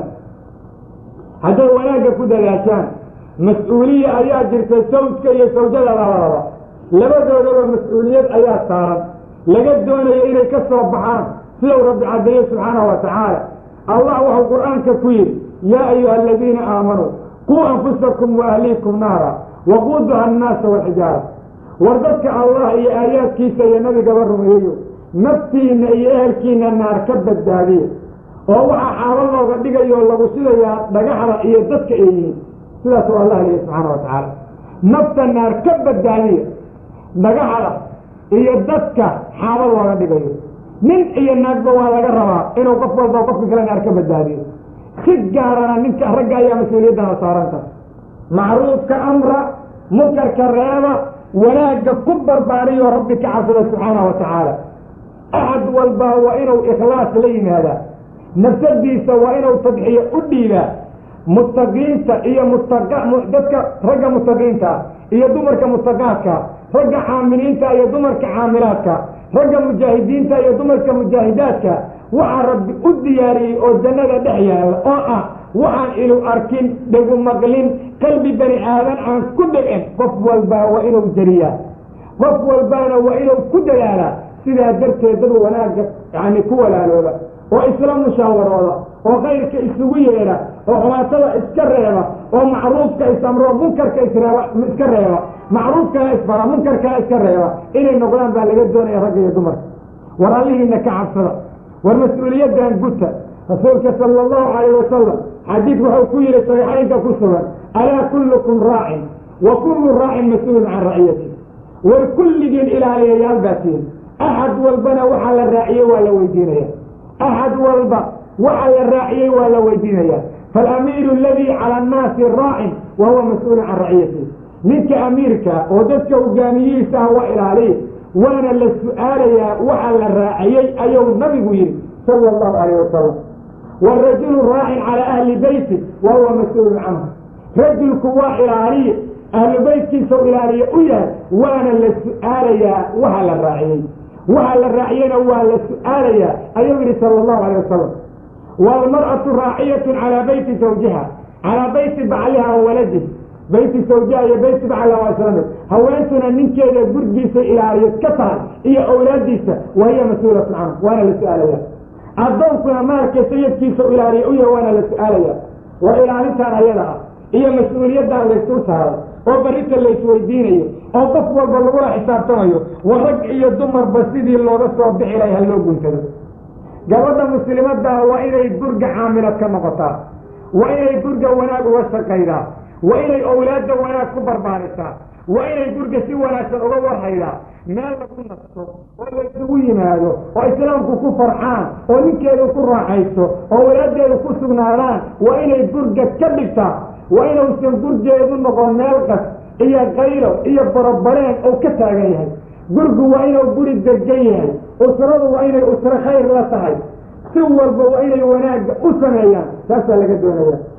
hadday wanaagga ku dadaashaan mas-uuliya ayaa jirta sawjka iyo sawjada labadaba labadoodaba mas-uuliyad ayaa saaran laga doonayo inay ka soo baxaan sidau rabbi caddeeye subxaanahu wa tacaala allah wuxuu qur-aanka ku yidhi yaa ayuha aladiina aamanuu quu anfusakum wa ahliikum naara waquuduha annaasa walxijaara war dadka allah iyo aayaadkiisa iyo nabigaba rumeeyo naftiina iyo ehelkiina naar ka badbaadiya oo waxaa xaalo looga dhigayo lagu sidayaa dhagaxda iyo dadka ay yihiin sidaasuu allah leeya subxaana wa tacaala nafta naar ka badbaadiya dhagaxda iyo dadka xaalo looga dhigayo nin iyo naagba waa laga rabaa inuu qof walba qofka kale naar ka badbaadiyo si gaarana ninka ragga ayaa mas-uuliyaddana saaranta macruufka amra munkarka reeba wanaagga ku barbaariyo rabbi ka cabsada subxaanahu wa tacaala axad walba waa inuu ikhlaas la yimaadaa nafsadiisa waa inuu tadxiyo u dhiibaa muttaqiinta iyo mutaqa dadka ragga muttaqiinta iyo dumarka muttaqaadka ragga caamiliinta iyo dumarka caamilaadka ragga mujaahidiinta iyo dumarka mujaahidaadka waxaa rabbi u diyaariyey oo jannada dhex yaalla oo ah waxaan ilu arkin dhegu maqlin qalbi bani aadan aan ku dhicin qof walbaa waa inuu jariyaa qof walbaana waa inuu ku dadaalaa sidaa darteed dad wanaagga yani ku walaalooba oo isla musaawarooda oo khayrka isugu yeedha oo xumaatada iska reeba oo macruufka isamro munkarka isreeba iska reeba macruufkana isfara munkarkana iska reeba inay noqdaan baa laga doonaya ragga iyo dumarka war allihiina ka cabsada war mas-uuliyaddan guta rasuulka sala allahu calayh wasalam xadiid wuxuu ku yihi saxiixaynka ku sugan alaa kullukum raacin wa kullu raacin mas-uulun can raciyati war kulligiin ilaaliyayaal baa tihin axad walbana waxaa la raaciyey waa la weydiinaya axad walba waxa la raaciyey waa la weydiinaya faالamiiru aladii calى الnaasi raacin wa huwa mas-uulu can raciyatihi ninka amiirka oo dadka hogaamiyihiisa ah waa ilaaliya waana la su-aalayaa waxa la raaciyey ayuu nabigu yihi sala اllahu alayh wasalam wاrajulu raacin calى ahli beyti wa huwa mas-uulu canhu rajulku waa ilaaliye ahlu beytkiisa u ilaaliye u yahay waana la su-aalayaa waxa la raaciyey waxa la raaciyena waa la su-aalayaa ayuu yihi sala allahu alayh wasalam waalmar'atu raaciyatun calaa beyti zawjiha calaa beyti bacliha wa waladih beyti zawjiha iyo beyti bacliha waa isla mid haweentuna ninkeeda gurgiisa ilaaliyo ka tahay iyo awlaadiisa wa hiya mas-uulatun canhu waana la su-aalaya addoonkuna maalka sayidkiisa u ilaaliya u yahay waana la su-aalaya waa ilaalintaan ayada ah iyo mas-uuliyaddan laysu saaray oo barrita laysweydiinayo oo qof walba lagula xisaabtamayo wa rag iyo dumarba sidii looga soo bixi lahay ha loo guntado gabadha muslimaddaa waa inay gurga caamilad ka noqotaa waa inay gurga wanaag uga shaqaydaa waa inay owlaadda wanaag ku barbaarisaa waa inay gurga si wanaagsan uga warhaydaa meel lagu nasto oo laysugu yimaado oo islaamku ku farxaan oo ninkeedu ku raaxaysto oo walaaddeedu ku sugnaadaan waa inay gurga ka dhigtaa waa inuusan gurgeedu noqon meel qas iyo qaylo iyo barabareen oo ka taagan yahay gurgu waa inuu guri degan yahay usradu waa inay usro khayr la tahay si walba waa inay wanaagga u sameeyaan taasaa laga doonaya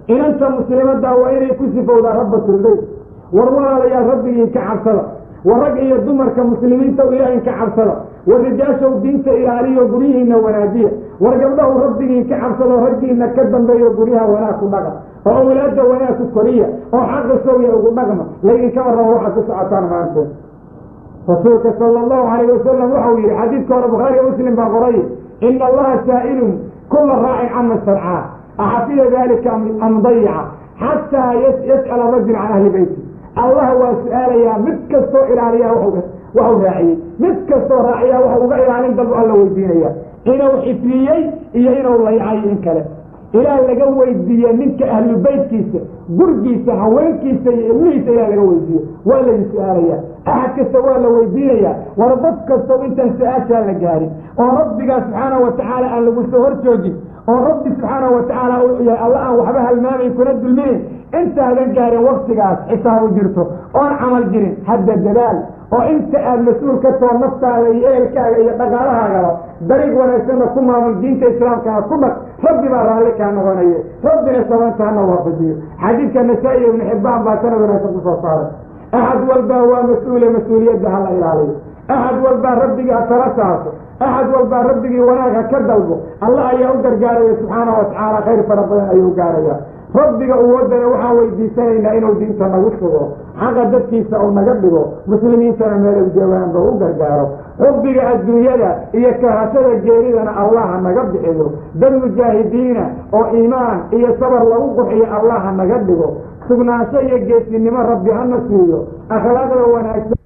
inanta muslimaddaa waa inay ku sifowdaa rabbatulbeyt war walaalayaal rabbigii ka cabsada war rag iyo dumarka muslimiinta ilaahin ka cabsada war rijaashow diinta ilaaliyo guryihiina wanaajiya war gabdhahu rabbigii ka cabsado raggiina ka dambeeyo guryaha wanaag ku dhaqa oo awlaadda wanaag ku koriya oo xaqa sowya ugu dhaqma laydinka warramo waxaad ku socotaan maanteed rasuulka sala allahu calayh wasalam waxau yihi xadiidka hore bukhaariya muslim baa qoray ina allaha saa'ilun kula raacin cama sarcaa axafida dalika am dayica xataa yas'ala rajul can ahli beyti allah waa su-aalayaa mid kastoo ilaaliyaa waxu raaciyey mid kastoo raaciyaa waxu uga ilaalin dalbu alla weydiinaya inuu xifriyey iyo inuu laycay in kale ilaa laga weydiiye ninka ahlu beytkiisa gurgiisa haweenkiisa iyo ilmihiisa ilaa laga weydiiyo waa laydin su-aalayaa axad kasta waa la weydiinayaa war dad kastow intaan su-aashaa la gaarin oo rabbigaa subxaanahu watacaala aan lagu soo hor joogin oo rabbi subxaanahu watacaala uu yahay alla aan waxba halmaamayn kuna dulminayn intaadan gaarin waktigaas xisaabu jirto oon camal jirin hadda dadaal oo inta aada mas-uul ka too naftaada iyo ehelkaaga iyo dhaqaalahaagaba dariiq wanaagsanna ku maamul diinta islaamkaa ku dhaq rabbi baa raalli kaa noqonaye rabbina sabantaana waafajiyo xadiidka nasaa-i ibnu xibbaan baa sanad wanaagsan kusoo saaray axad walbaa waa mas-uule mas-uuliyadda hala ilaaliyo axad walbaa rabbigaa tala saarto axad walbaa rabbigii wanaagha ka dalbo allah ayaa u gargaaraya subxaanahu watacaala khayr fara badan ayuu gaaraya rabbiga uwadana waxaan weydiisanaynaa inuu diinta nagu sugo xaqa dadkiisa uu naga dhigo muslimiintana meelow joogaanba u gargaaro xubbiga adduunyada iyo kahashada geeridana allaha naga bixiyo dad mujaahidiina oo iimaan iyo sabar lagu qurxiyo allaha naga dhigo sugnaansho iyo geesinimo rabbi hana siiyo akhlaaqda wanaagsan